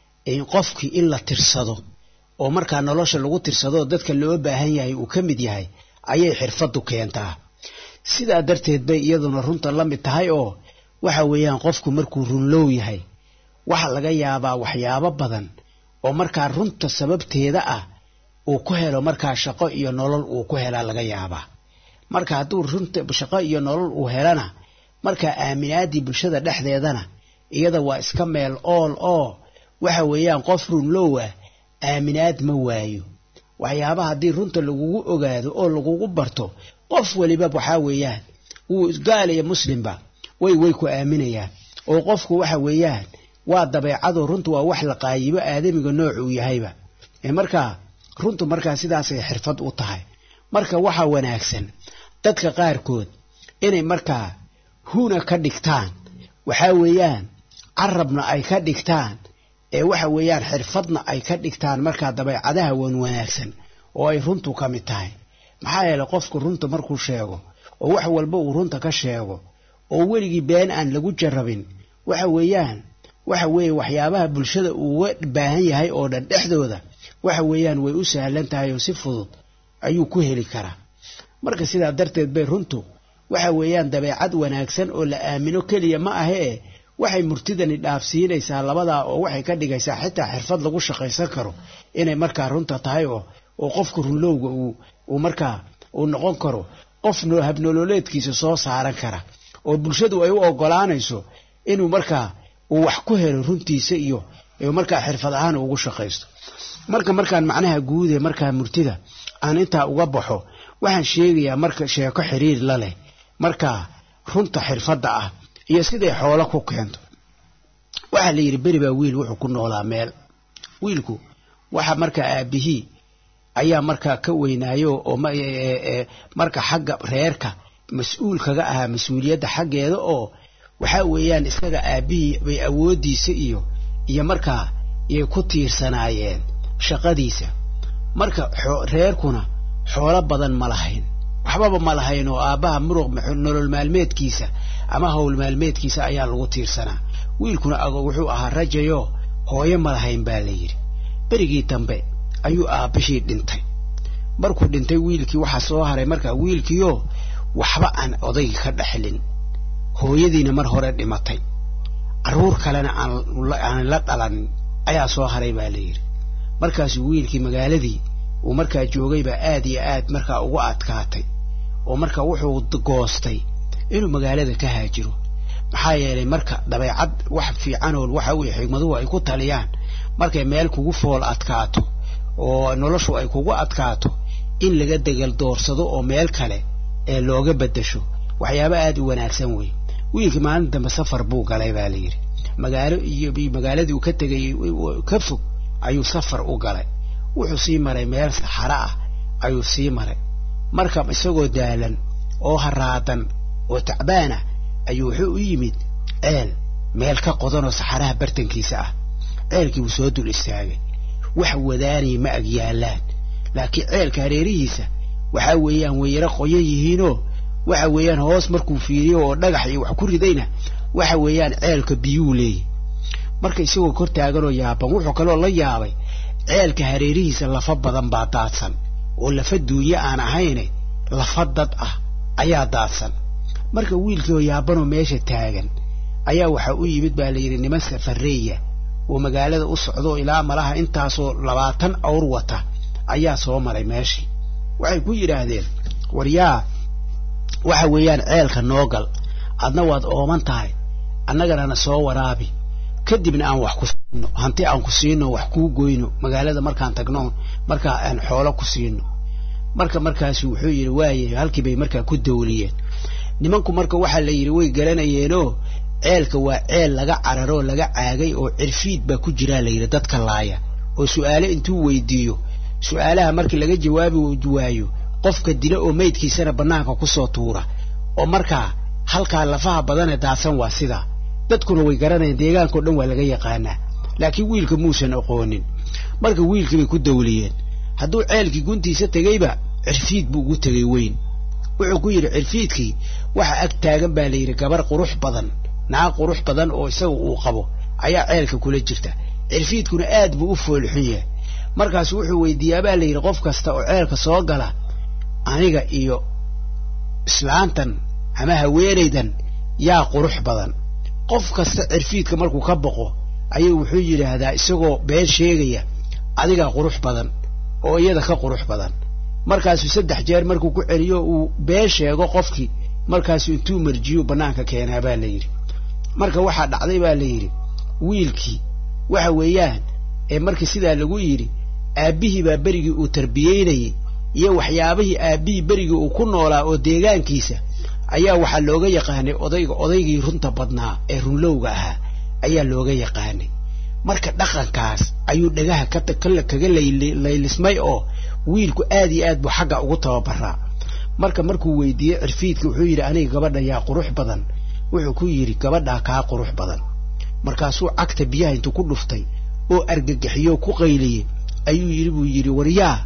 qofkii in la tirsado oo markaa nolosha lagu tirsado oo dadka loo baahan yahay uu ka mid yahay ayay xirfaddu keentaa sidaa darteed bay iyaduna runta la mid tahay oo waxa weeyaan qofku markuu runlow yahay waxa laga yaabaa waxyaabo badan oo markaa runta sababteeda ah uu ku helo markaa shaqo iyo nolol uu ku helaa laga yaabaa marka hadduu runta shaqo iyo nolol uu helana markaa aaminaaddii bulshada dhexdeedana iyada waa iska meel ool oo waxa weeyaan qof runlow ah aaminaad ma waayo waxyaabaha haddii runta lagugu ogaado oo lagugu barto qof weliba waxaa weeyaan wuu gaal iyo muslimba way way ku aaminayaan oo qofku waxa weeyaan waa dabeecado runtu waa wax la qaayibo aadamiga nooc uu yahayba ee markaa runtu markaa sidaasay xirfad u tahay marka waxaa wanaagsan dadka qaarkood inay markaa huna ka dhigtaan waxaa weeyaan carabna ay ka dhigtaan ee waxa weeyaan xirfadna ay ka dhigtaan markaa dabeecadaha wan wanaagsan oo ay runtu ka mid tahay maxaa yeelay qofku runta markuu sheego oo wax walba uu runta ka sheego oo weligii been aan lagu jarrabin waxa weeyaan waxa weeye waxyaabaha bulshada uuga baahan yahay oo dhan dhexdooda waxa weeyaan way u sahlan tahay oo si fudud ayuu ku heli karaa marka sidaa darteed bay runtu waxa weeyaan dabeecad wanaagsan oo la aamino keliya ma ahee waxay murtidani dhaafsiinaysaa labadaa oo waxay ka dhigaysaa xitaa xirfad lagu shaqaysan karo inay markaa runta tahay oo oo qofka runlowga uu uu markaa uu noqon karo qof habnololeedkiisa soo saaran kara oo bulshadu ay u ogolaanayso inuu markaa uu wax ku helo runtiisa iyo markaa xirfad ahaan ugu shaqaysto marka markaan macnaha guude markaa murtida aan intaa uga baxo waxaan sheegayaa marka sheeko xiriir la leh markaa runta xirfadda ah iyo siday xoolo ku keento waxaa la yidhi beri baa wiil wuxuu ku noolaa meel wiilku waxa markaa aabihii ayaa markaa ka weynaayo oo marka xagga reerka mas-uul kaga ahaa mas-uuliyadda xaggeeda oo waxaa weeyaan isaga aabihii bay awooddiisa iyo iyo markaa yay ku tiirsanaayeen shaqadiisa marka reerkuna xoolo badan ma lahayn waxbaba ma lahayn oo aabbaha muruq nolol maalmeedkiisa ama howl maalmeedkiisa ayaa lagu tiirsanaa wiilkuna wuxuu ahaa rajayo hooyo ma lahayn baa la yidhi berigii dambe ayuu aabbashii dhintay markuu dhintay wiilkii waxaa soo haray markaa wiilkiioo waxba aan odayga ka dhexlin hooyadiina mar hore dhimatay carruur kalena aanaan la dhalanin ayaa soo haray baa la yidhi markaasuu wiilkii magaaladii uu markaa joogaybaa aad iyo aad markaa ugu adkaatay oo marka wuxuu goostay inuu magaalada ka haajiro maxaa yeelay marka dabeecad wax fiicanool waxa weye xigmaduhu ay ku taliyaan markay meel kugu fool adkaato oo noloshu ay kugu adkaato in laga degal doorsado oo meel kale ee looga beddesho waxyaaba aad u wanaagsan wey wiilkii maalin dambe safar buu galay baa la yidhi magaalo iyo magaaladii uu ka tegay ka fog ayuu safar u galay wuxuu sii maray meel saxaro ah ayuu sii maray marka isagoo daalan oo haraadan oo tacbaana ayuu wuxuu u yimid ceel meel ka qodanoo saxaraha bartankiisa ah ceelkii wuu soo dul istaagay wax wadaanaya ma ag yaallaan laakiin ceelka hareerihiisa waxaa weeyaan wayaro qoyan yihiinoo waxa weeyaan hoos markuu fiiriyo oo dhagax iyo wax ku ridayna waxa weeyaan ceelka biyuu leeyahy marka isagoo kor taaganoo yaaban wuxuu kaloo la yaabay ceelka hareerihiisa lafa badan baa daadsan oo lafa duunye aan ahayne lafa dad ah ayaa daadsan marka wiilkii oo yaabanoo meesha taagan ayaa waxaa u yimid baa la yidhi niman safareeya oo magaalada u socdo ilaa malaha intaasoo labaatan awr wata ayaa soo maray meeshii waxay ku yidhaahdeen war yaa waxa weeyaan ceelka noo gal adna waad ooman tahay annagana soo waraabi kadibna aan wax ku siino hanti aan ku siino wax kuu goyno magaalada markaan tagno markaa aan xoolo ku siino marka markaasu wuxuu yidhi waaye halkii bay markaa ku dawliyeen nimanku marka waxaa la yidhi way garanayeenoo ceelka waa ceel laga cararoo laga caagay oo cirfiid baa ku jiraa la yidhi dadka laaya oo su'aale intuu weydiiyo su'aalaha markii laga jawaabi waayo qofka dila oo maydkiisana bannaanka ku soo tuura oo markaa halkaa lafaha badane daadsan waa sidaa dadkuna way garanayaan deegaankao dhan waa laga yaqaanaa laakiin wiilka muusan aqoonin marka wiilkii bay ku dawliyeen hadduu ceelkii guntiisa tegeyba cirfiid buu ugu tegey weyn wuxuu ku yidhi cirfiidkii waxa ag taagan baa la yidhi gabar qurux badan naag qurux badan oo isaga uu qabo ayaa ceelka kula jirta cirfiidkuna aad buu u foolxun yahay markaasu wuxuu weydiiyaa baa la yidhi qof kasta oo ceelka soo gala aniga iyo islaantan ama haweenaydan yaa qurux badan qof kasta cirfiidka markuu ka boqo ayuu wuxuu yidhaahdaa isagoo been sheegaya adigaa qurux badan oo iyada ka qurux badan markaasuu saddex jeer markuu ku celiyo uu been sheego qofkii markaasuu intuu marjiyo bannaanka keenaa baa la yidhi marka waxaa dhacday baa la yidhi wiilkii waxa weeyaan ee markii sidaa lagu yidhi aabbihii baa berigii uu tarbiyeynayey iyo waxyaabihii aabbihii berigii uu ku noolaa oo deegaankiisa ayaa waxaa looga yaqaanay odayga odaygii runta badnaa ee runlowga ahaa ayaa looga yaqaanay marka dhaqankaas ayuu dhagaha kaga laylismay oo wiilku aad iyo aad buu xagga ugu tababaraa marka markuu weydiiyey cirfiidka wuxuu yidhi aniga gabadha yaa qurux badan wuxuu ku yidhi gabadhaa kaa qurux badan markaasuu cagta biyaha intuu ku dhuftay oo argagaxiyo ku qayliyey ayuu yidhi buu yidhi waryaa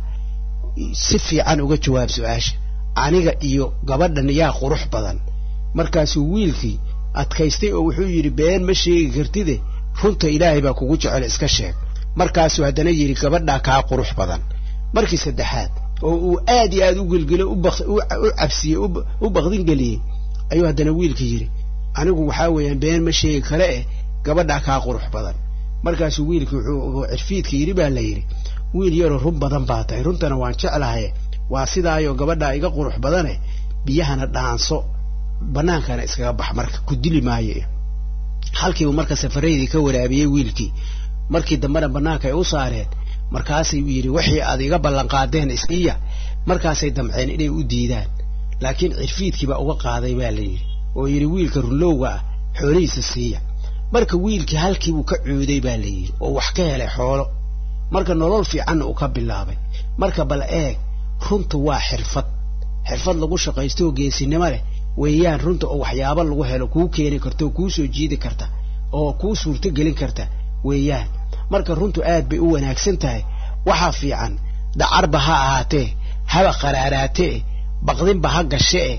si fiican uga jawaab su-aasha aniga iyo gabadhan yaa qurux badan markaasuu wiilkii adkaystay oo wuxuu yidhi been ma sheegi kartide runta ilaahay baa kugu jecel iska sheeg markaasuu haddana yidhi gabadhaa kaa qurux badan markii saddexaad oo uu aad iyo aad u gelgelo u cabsiyey u baqdin geliyey ayuu haddana wiilka yidhi anigu waxaa weeyaan been ma sheegi kale eh gabadhaa kaa qurux badan markaasuu wiilkii wuxuu cirfiidka yidhi baa la yidhi wiil yaroo run badan baa tahay runtana waan jeclahay waa sidaayoo gabadhaa iga qurux badane biyahana dhaanso bannaankana iskaga bax marka ku dili maayo halkiibu marka safaraydii ka waraabiyey wiilkii markii dambena bannaanka ay u saareen markaasay yidhi wixii aad iga ballanqaadeen isiiya markaasay damceen inay u diidaan laakiin cirfiidkii baa uga qaaday baa la yidhi oo yidhi wiilka runlowga ah xoolihiisa siiya marka wiilkii halkiibuu ka cuuday baa la yidhi oo wax ka helay xoolo marka nolol fiicanna uu ka bilaabay marka bal eeg runta waa xirfad xirfad lagu shaqaysto oo geesinimo leh weeyaan runta oo waxyaabo lagu helo kuu keeni karta oo kuu soo jiidi karta oo kuu suurto gelin karta weeyaan marka runtu aad bay u wanaagsan tahay waxaa fiican dacarba ha ahaatee haba qaraaraatee baqdinba ha gashee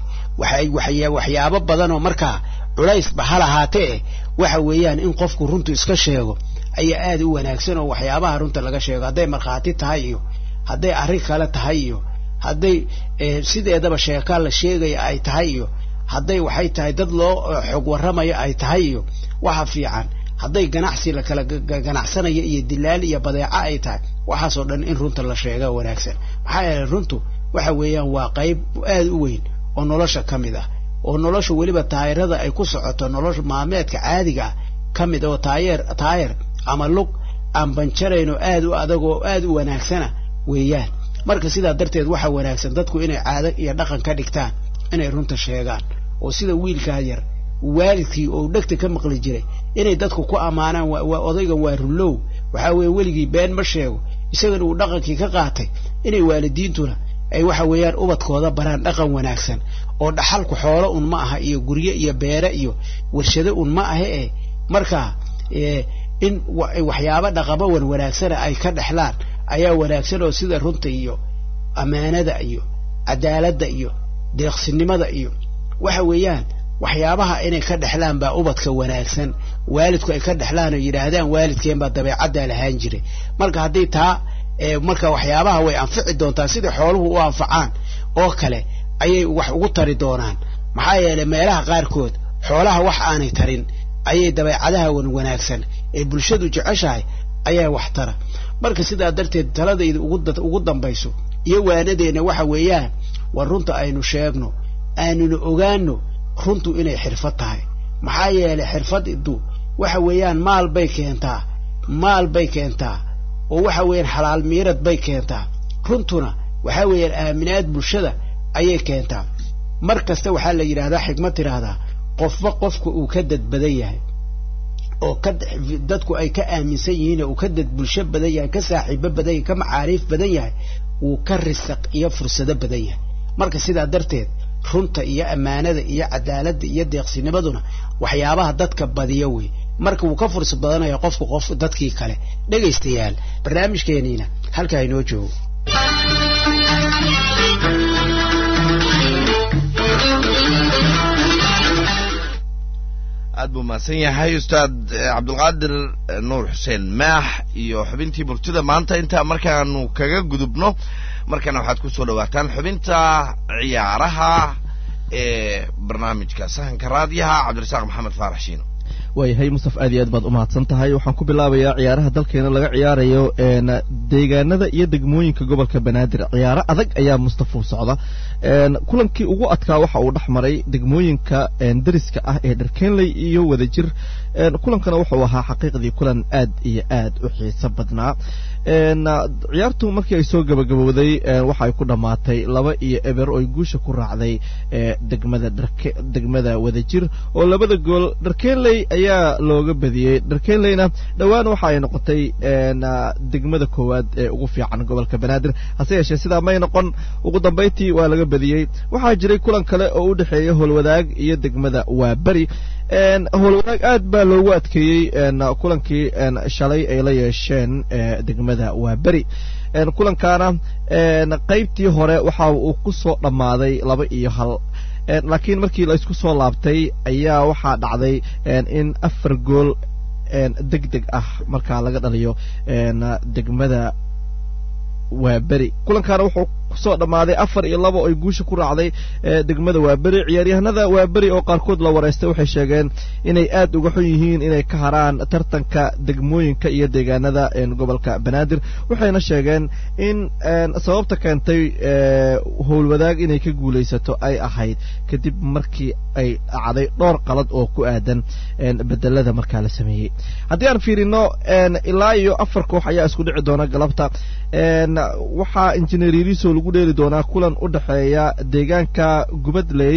waxyaabo badan oo markaa culaysba ha lahaatee waxa weeyaan in qofku runtu iska sheego ayaa aad u wanaagsan oo waxyaabaha runta laga sheego hadday markhaati tahay iyo hadday arrin kale tahay iyo hadday sideedaba sheekaa la sheegaya ay tahay iyo hadday waxay tahay dad loo xog warramayo ay tahay iyo waxa fiican hadday ganacsi la kala ganacsanayo iyo dilaal iyo badeeco ay tahay waxaasoo dhan in runta la sheega wanaagsan maxaa yeelay runtu waxa weeyaan waa qayb aad u weyn oo nolosha ka mid ah oo nolosha weliba taayirada ay ku socoto nolosha maalmeedka caadiga ah ka mid oo taayeer taayir ama lug aan banjarayn oo aad u adag oo aad u wanaagsana weeyaan marka sidaa darteed waxaa wanaagsan dadku inay caado iyo dhaqan ka dhigtaan inay runta sheegaan oo sida wiilkaa yar waalidkii oo dhegta ka maqli jiray inay dadku ku ammaanaan waa odayga waa runlow waxaa weeye weligii been ma sheego isagana uu dhaqankii ka qaatay inay waalidiintuna ay waxa weeyaan ubadkooda baraan dhaqan wanaagsan oo dhaxalku xoolo un ma aha iyo guryo iyo beere iyo warshado un ma ahe eh marka in waxyaabo dhaqamo wan wanaagsana ay ka dhexlaan ayaa wanaagsan oo sida runta iyo ammaanada iyo cadaaladda iyo deeqsinimada iyo waxa weeyaan waxyaabaha inay ka dhexlaan baa ubadka wanaagsan waalidku ay ka dhexlaan oo yidhaahdaan waalidkeen baa dabeecaddaa lahaan jiray marka haddii taa marka waxyaabaha way anfici doontaa sida xooluhu u anfacaan oo kale ayay wax ugu tari doonaan maxaa yeelay meelaha qaarkood xoolaha wax aanay tarin ayay dabeecadaha wan wanaagsan ee bulshadu jeceshahay ayaa wax tara marka sidaa darteed taladayda ugu dambayso iyo waanadeenna waxa weeyaan war runta aynu sheegno aanuna ogaano runtu inay xirfad tahay maxaa yeelay xirfaddu waxa weeyaan maal bay keentaa maal bay keentaa oo waxa weeyaan xalaal miirad bay keentaa runtuna waxa weeyaan aaminaad bulshada ayay keentaa mar kasta waxaa la yidhahdaa xigmad tidhaahdaa qofba qofka uu ka dad badan yahay oo ka dadku ay ka aaminsan yihiin oo uu ka dad bulsho badan yahay ka saaxiibo badan yahay ka macaariif badan yahay wuu ka risaq iyo fursado badan yahay marka sidaa darteed runta iyo ammaanada iyo cadaaladda iyo deeqsinimaduna waxyaabaha dadka badiya wey marka wuu ka fursad badanaya qofku qof dadkii kale dhegaystayaal barnaamijkeeniina halkaa inoo joogo aad buu mahadsan yahay ustaad cabdulqaadir nuur xuseen maax iyo xubintii murtida maanta intaa markaanu kaga gudubno markana waxaad ku soo dhawaataan xubinta ciyaaraha ee barnaamijka sahanka raadiyaha cabdirasaaq maxamed faarax shiino waayahay mustaf aad iyo aad baad umahadsan tahay waxaan ku bilaabayaa ciyaaraha dalkeena laga ciyaarayo deegaanada iyo degmooyinka gobolka banaadir ciyaaro adag ayaa mustafa u socda kulankii ugu adkaa waxa uu dhex maray degmooyinka dariska ah ee dharkenley iyo wadajir kulankana wuxuu ahaa xaqiiqdii kulan aad iyo aad u xiiso badnaa ciyaartu markii ay soo gabagabowday waxa ay ku dhammaatay laba iyo eber oo ay guusha ku raacday degmada degmada wadajir oo labada gool dharkenley ayaa looga badiyey dharkenleyna dhowaan waxa ay noqotay degmada koowaad ee ugu fiican gobolka banaadir hase yeeshee sidaa may noqon ugu dambayntii waa laga badiyey waxaa jiray kulan kale oo u dhexeeya howlwadaag iyo degmada waaberi howlwadaag aad baa loogu adkeeyey kulankii shalay ay la yeesheen degmada waaberi kulankaana qaybtii hore waxa uu ku soo dhammaaday laba iyo hal laakiin markii la isku soo laabtay ayaa waxaa dhacday in afar gool deg deg ah markaa laga dhaliyo degmada waaberi kulankaana wuxuu kusoo dhammaaday afar iyo laba ay guusha ku raacday degmada waaberi ciyaaryahanada waaberi oo qaarkood la wareystay waxay sheegeen inay aad uga xun yihiin inay ka haraan tartanka degmooyinka iyo deegaanada gobolka banaadir waxayna sheegeen in sababta keentay howlwadaag inay ka guulaysato ay ahayd kadib markii ay dhacday dhowr qalad oo ku aadan bedelada markaa la sameeyey haddii aan fiirino ilaa iyo afar koox ayaa isku dhici doona galabta waxaa injineer yariso lagu dheeli doonaa kulan u dhexeeya deegaanka gubadley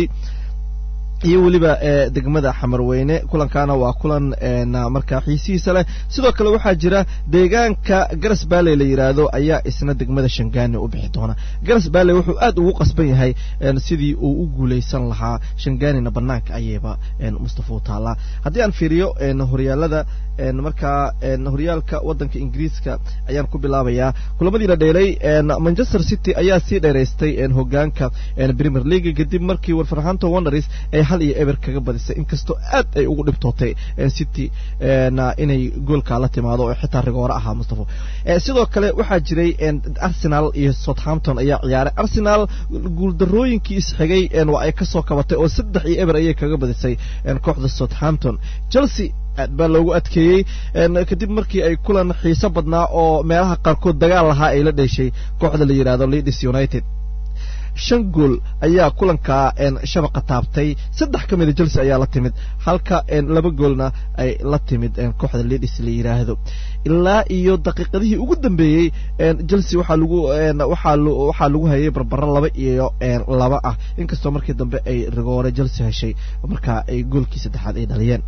iyo weliba degmada xamarweyne kulankaana waa kulan markaa xiisihiisa leh sidoo kale waxaa jira deegaanka garas baaley la yidhaahdo ayaa isna degmada shangaani u bixi doona garas baaley wuxuu aad ugu qasban yahay sidii uu u guulaysan lahaa shangaanina banaanka ayayba mustafa u taallaa haddii aan fiiriyo horyaalada markaa horyaalka waddanka ingiriiska ayaan ku bilaabayaa kulamadiina dheelay manchester city ayaa sii dheeraystay hogaanka premier league kadib markii wolverhampton wanderers ay hal iyo eber kaga badisay inkastoo aad ay ugu dhibtootay city inay goolkaa la timaado oo xitaa rigoore ahaa mustafa sidoo kale waxaa jiray arsenal iyo southampton ayaa ciyaaray arsenal guuldarooyinkii isxigay waa ay ka soo kabatay oo saddex iyo eber ayay kaga badisay kooxda southampton chelsea aad baa loogu adkeeyey kadib markii ay kulan xiiso badnaa oo meelaha qaarkood dagaal lahaa ay la dheeshay kooxda la yidhahdo leeds united shan gool ayaa kulankaa shabaqa taabtay saddex ka mida chelsea ayaa la timid halka laba goolna ay la timid kooxda leeds la yidhaahdo ilaa iyo daqiiqadihii ugu dambeeyey chelsea waxaa lagu waxaa waxaa lagu hayay barbaro laba iyo laba ah inkastoo markii dambe ay rigoore chelsea heshay markaa ay goolkii saddexaad ay dhaliyeen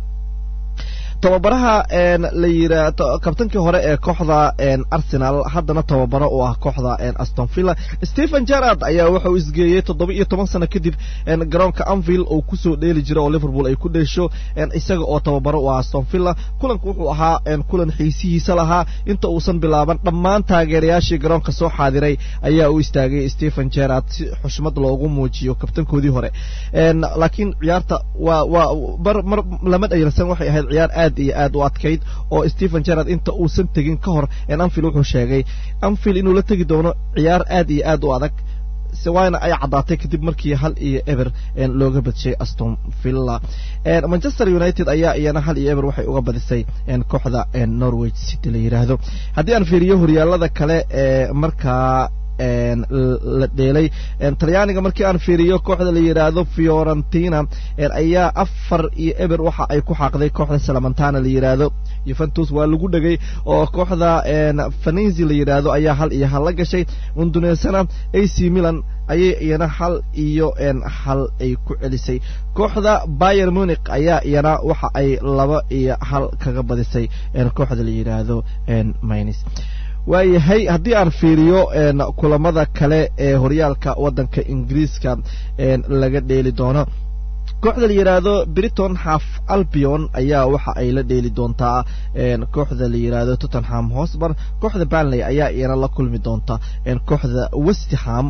tababaraha la yira kabtankii hore ee kooxda arsenal haddana tababaro u ah kooxda aston villa stephen gerard ayaa wuxa uu isgeeyey toddoba iyo toban sano kadib garoonka anville oo kusoo dheeli jira oo liverpool ay ku dheesho isaga oo tababaro u ah aston villa kulanku wuxuu ahaa kulan xiisihiisa lahaa inta uusan bilaaban dhammaan taageerayaashii garoonka soo xaadiray ayaa u istaagay stephen gerard si xushmad loogu muujiyo kabtankoodii hore laakiin ciyaarta waa waa mar mar lama dhayalsan waxay ahayd ciyaar aad iyo aad u adkayd oo stephen gerard inta uusan tegin ka hor anfield wuxuu sheegay anfield inuu la tegi doono ciyaar aad iyo aad u adag waana ay caddaatay kadib markii hal iyo eber looga badshay aston villa manchester united ayaa iyana hal iyo eber waxay uga badisay kooxda norwich city la yidhaahdo haddii aan fiiriyo horyaalada kale ee markaa la dheelay talyaaniga markii aan fiiriyo kooxda la yidhaahdo fiorentina ayaa afar iyo eber waxa ay ku xaaqday kooxda salamantana la yidhaahdo yuventus waa lagu dhegay oo kooxda faninzi la yidhaahdo ayaa hal iyo hal la gashay unduneesana ac milan ayay iyana hal iyo hal ay ku celisay kooxda bayer munic ayaa iyana waxa ay laba iyo hal kaga badisay kooxda la yidhaahdo minis waayahay haddii aan fiiriyo kulamada kale ee horyaalka waddanka ingiriiska laga dheeli doono kooxda la yidhaahdo briton half albion ayaa waxa ay la dheeli doontaa kooxda la yidhaahdo tottenham hosbar kooxda banley ayaa iyana la kulmi doonta kooxda westham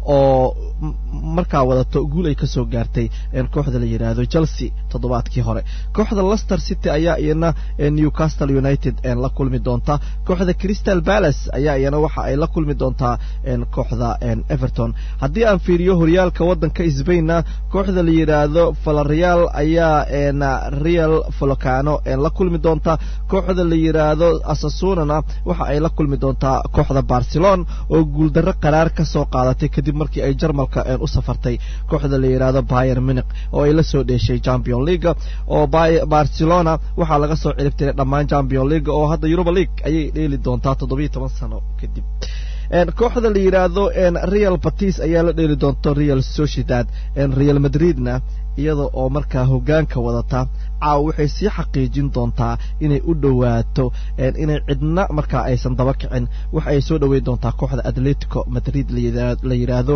oo markaa wadato guul ay kasoo gaartay kooxda la yidhaahdo chelsea toddobaadkii hore kooxda lester city ayaa iyana newcastle united la kulmi doonta kooxda crystal palace ayaa iyana waxa ay la kulmi doontaa kooxda everton haddii aan fiiriyo horyaalka waddanka sbainna kooxda la yidhaahdo valareal ayaa real volcano la kulmi doonta kooxda la yidhaahdo asasunana waxa ay la kulmi doontaa kooxda barcelona oo guuldarro qaraar kasoo qaadatay kadib markii ay jarmalka u safartay kooxda la yidhaahdo bayer munic oo ay la soo dheeshay champion leaga oo barcelona waxaa laga soo ciribtiray dhammaan champion leaga oo hadda europa league ayay dheeli doontaa toddobiyo toban sano kadib kooxda la yidhaahdo real batis ayaa la dheeli doonto real sociedad real madridna iyada oo markaa hogaanka wadata caawa waxay sii xaqiijin doontaa inay u dhowaato inay cidna markaa aysan daba kicin waxa ay soo dhoweyn doontaa kooxda atletico madrid la yidhaahdo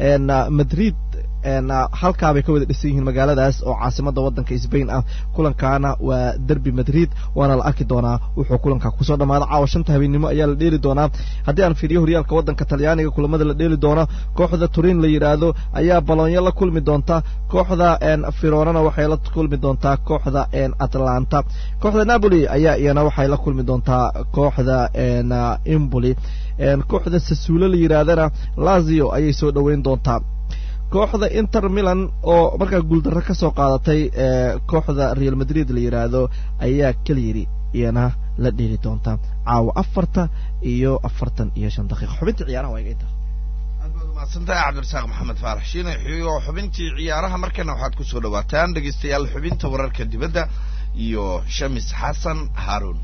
madrid halkaabay ka wada dhisan yihiin magaaladaas oo caasimada waddanka sbain ah kulankaana waa derby madrid waana la arki doonaa wuxuu kulanka kusoo dhammaada caawa shanta habeennimo ayaa la dheeli doonaa haddii aan fiiriyo horyaalka waddanka talyaaniga kulamada la dheeli doono kooxda turin la yidhaahdo ayaa balonyo la kulmi doonta kooxda fironana waxay la kulmi doontaa kooxda atlanta kooxda napoli ayaa iyana waxay la kulmi doontaa kooxda imboli kooxda sasuulo la yidhaahdana lazio ayay soo dhoweyn doontaa kooxda inter milan oo markaa guuldarro ka soo qaadatay kooxda real madrid la yidhaahdo ayaa keliyiri iyana la dheeli doonta caawa afarta iyo afartan iyo shan daqiiqa xubinta ciyaaraha waa iga intaa mahadsantahay cabdirasaaq maxamed faarax shiine iyo xubintii ciyaaraha markana waxaad ku soo dhawaataan dhegaystayaal xubinta wararka dibadda iyo shamis xasan haaruun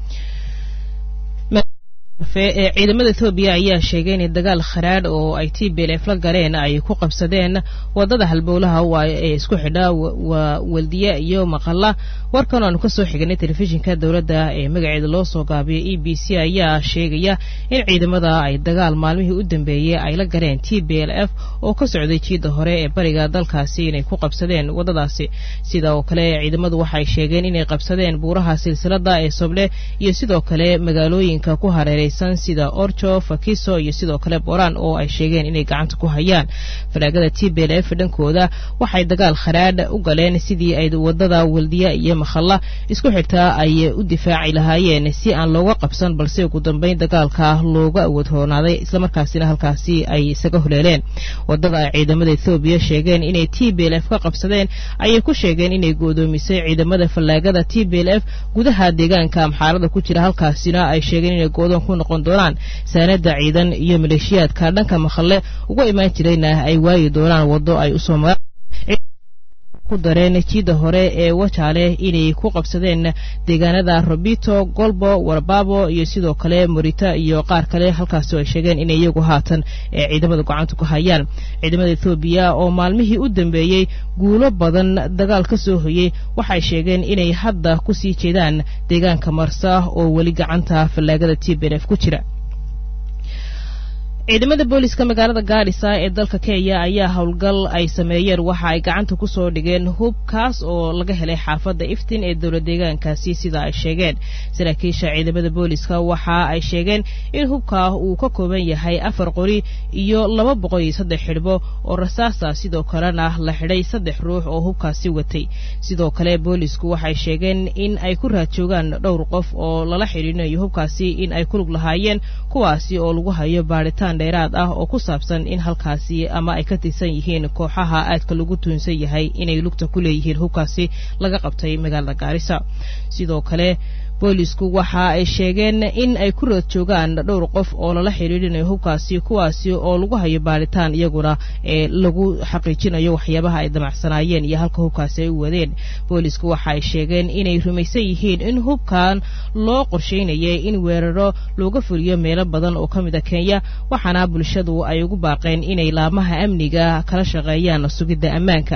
ee ciidamada etoobiya ayaa sheegay inay dagaal kharaadh oo ay t b l f la galeen ay ku qabsadeen wadada halbowlaha ee isku xidha waa weldiya iyo maqalla warkan aanu kasoo xiganay telefishinka dowladda ee magaceeda loo soo gaabiyay e b c ayaa sheegaya in ciidamada ay dagaal maalmihii u dambeeyey ay la galeen t b l f oo ka socday jiidda hore ee bariga dalkaasi inay ku qabsadeen wadadaasi sida oo kale ciidamadu waxay sheegeen inay qabsadeen buuraha silsilada ee soble iyo sidoo kale magaalooyinka ku hareeray sida orjo fakiso iyo sidoo kale boran oo ay sheegeen inay gacanta ku hayaan falaagada t b l f dhankooda waxay dagaal kharaadh u galeen sidii ay wadada weldiya iyo makhalla isku xigtaa ay u difaaci lahaayeen si aan looga qabsan balse ugu dambeyn dagaalka looga awoodhoonaaday islamarkaasina halkaasi ay isaga holeeleen wadada ay ciidamada ethoobiya sheegeen inay t b l f ka qabsadeen ayay ku sheegeen inay go'doomisay ciidamada fallaagada t b l f gudaha deegaanka amxaarada ku jira halkaasina ay sheegeen inay goodoon ku noqon doonaan saanada ciidan iyo maleeshiyaadka dhanka makhalle uga imaan jirayna ay waayi doonaan waddo ay usoo maraan ku dareen jiidda hore ee wajaale inay ku qabsadeen deegaanada robito golbo warbabo iyo sidoo kale morita iyo qaar kale halkaasi ay sheegeen inay iyagu haatan ee ciidamada gacanta ku hayaan ciidamada ethoobiya oo maalmihii u dambeeyey guulo badan dagaal ka soo hoyey waxay sheegeen inay hadda ku sii jeedaan deegaanka marsa oo weli gacanta fallaagada t b f ku jira ciidamada booliska magaalada gaadhisa ee dalka kenya ayaa howlgal ay sameeyeen waxa ay gacanta ku soo dhigeen hub kaas oo laga helay xaafadda iftin ee dowlad deegaankaasi sida ay sheegeen saraakiisha ciidamada booliska waxa ay sheegeen in hubka uu ka kooban yahay afar qori iyo laba boqol iyo saddex xidhbo oo rasaasa sidoo kalena la xidhay saddex ruux oo hubkaasi watay sidoo kale boolisku waxay sheegeen in ay ku raadjoogaan dhowr qof oo lala xidhiinayo hubkaasi in ay ku lug lahaayeen kuwaasi oo lagu hayo baadhitaan dheeraad ah oo ku saabsan in halkaasi ama ay ka tirsan yihiin kooxaha aadka lagu tuunsan yahay inay lugta ku leeyihiin hubkaasi laga qabtay magaalada gaarisa sidoo kale boolisku waxa ay sheegeen in ay ku rood joogaan dhowr qof oo lala xidhiidhinayo hubkaasi kuwaasi oo lagu hayo baaritaan iyaguna ee lagu xaqiijinayo waxyaabaha ay damacsanaayeen iyo halka hubkaasi ay u wadeen boolisku waxa ay sheegeen inay rumaysan yihiin in hubkan loo qorsheynayay in weeraro looga fuliyo meelo badan oo ka mid a kenya waxaana bulshadu ay ugu baaqeen inay laamaha amniga kala shaqeeyaan sugidda ammaanka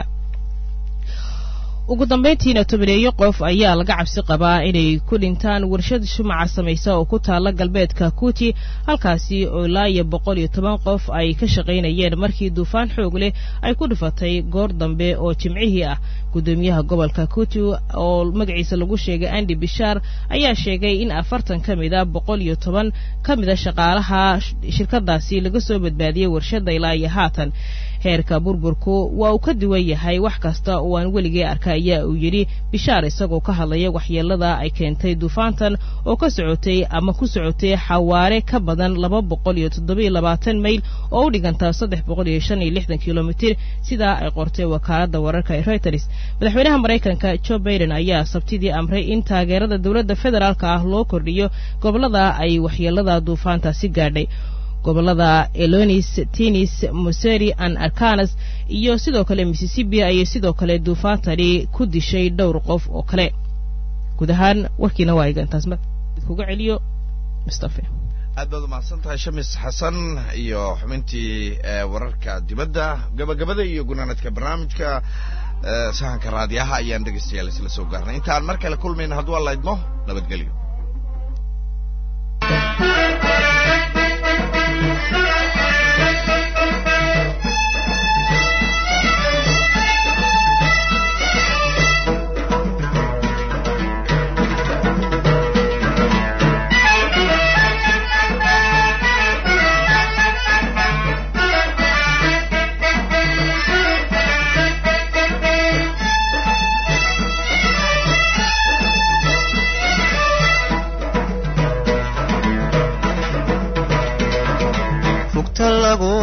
ugu dambayntiina tobaneeyo qof ayaa laga cabsi qabaa inay ku dhintaan warshad shumaca samaysa oo ku taala galbeedka kuti halkaasi oo ilaa iyo boqol iyo toban qof ay ka shaqaynayeen markii duufaan xoog leh ay ku dhufatay goor dambe oo jimcihii ah gudoomiyaha gobolka kuti oo magaciisa lagu sheegay andi bishaar ayaa sheegay in afartan ka mid a boqol iyo toban ka mid a shaqaalaha shirkadaasi laga soo badbaadiyey warshadda ilaa iyo haatan heerka burburku waa uu ka duwan yahay wax kasta oo aan weligay arka ayaa uu yidhi bishaar isagoo ka hadlaya waxyeelada ay keentay duufaantan oo ka socotay ama ku socotay xawaare ka badan laba boqol iyo toddoba iyo labaatan mayl oo u dhiganta saddex boqol iyo shan iyo lixdan kilomitir sidaa ay qortay wakaaladda wararka ee reuters madaxweynaha maraykanka joe baiden ayaa sabtidii amray in taageerada dowladda federaalka ah loo kordhiyo gobollada ay waxyeelada duufaantaasi gaadhay gobolada elonis tinis museri an arkanas iyo sidoo kale mississippi ayay sidoo kale duufaantani ku dishay dhowr qof oo kale guud ahaan warkiina waa iga intaas kuga celiyo mustafe aad baad umahadsan tahay shamis xasan iyo xubintii wararka dibadda gabagabada iyo gunaanadka barnaamijka sahanka raadiyaha ayaan dhegeystayaal isla soo gaarnay intaan mar kale kulmayna hadduu alla idmo nabadgelyo fugta lagu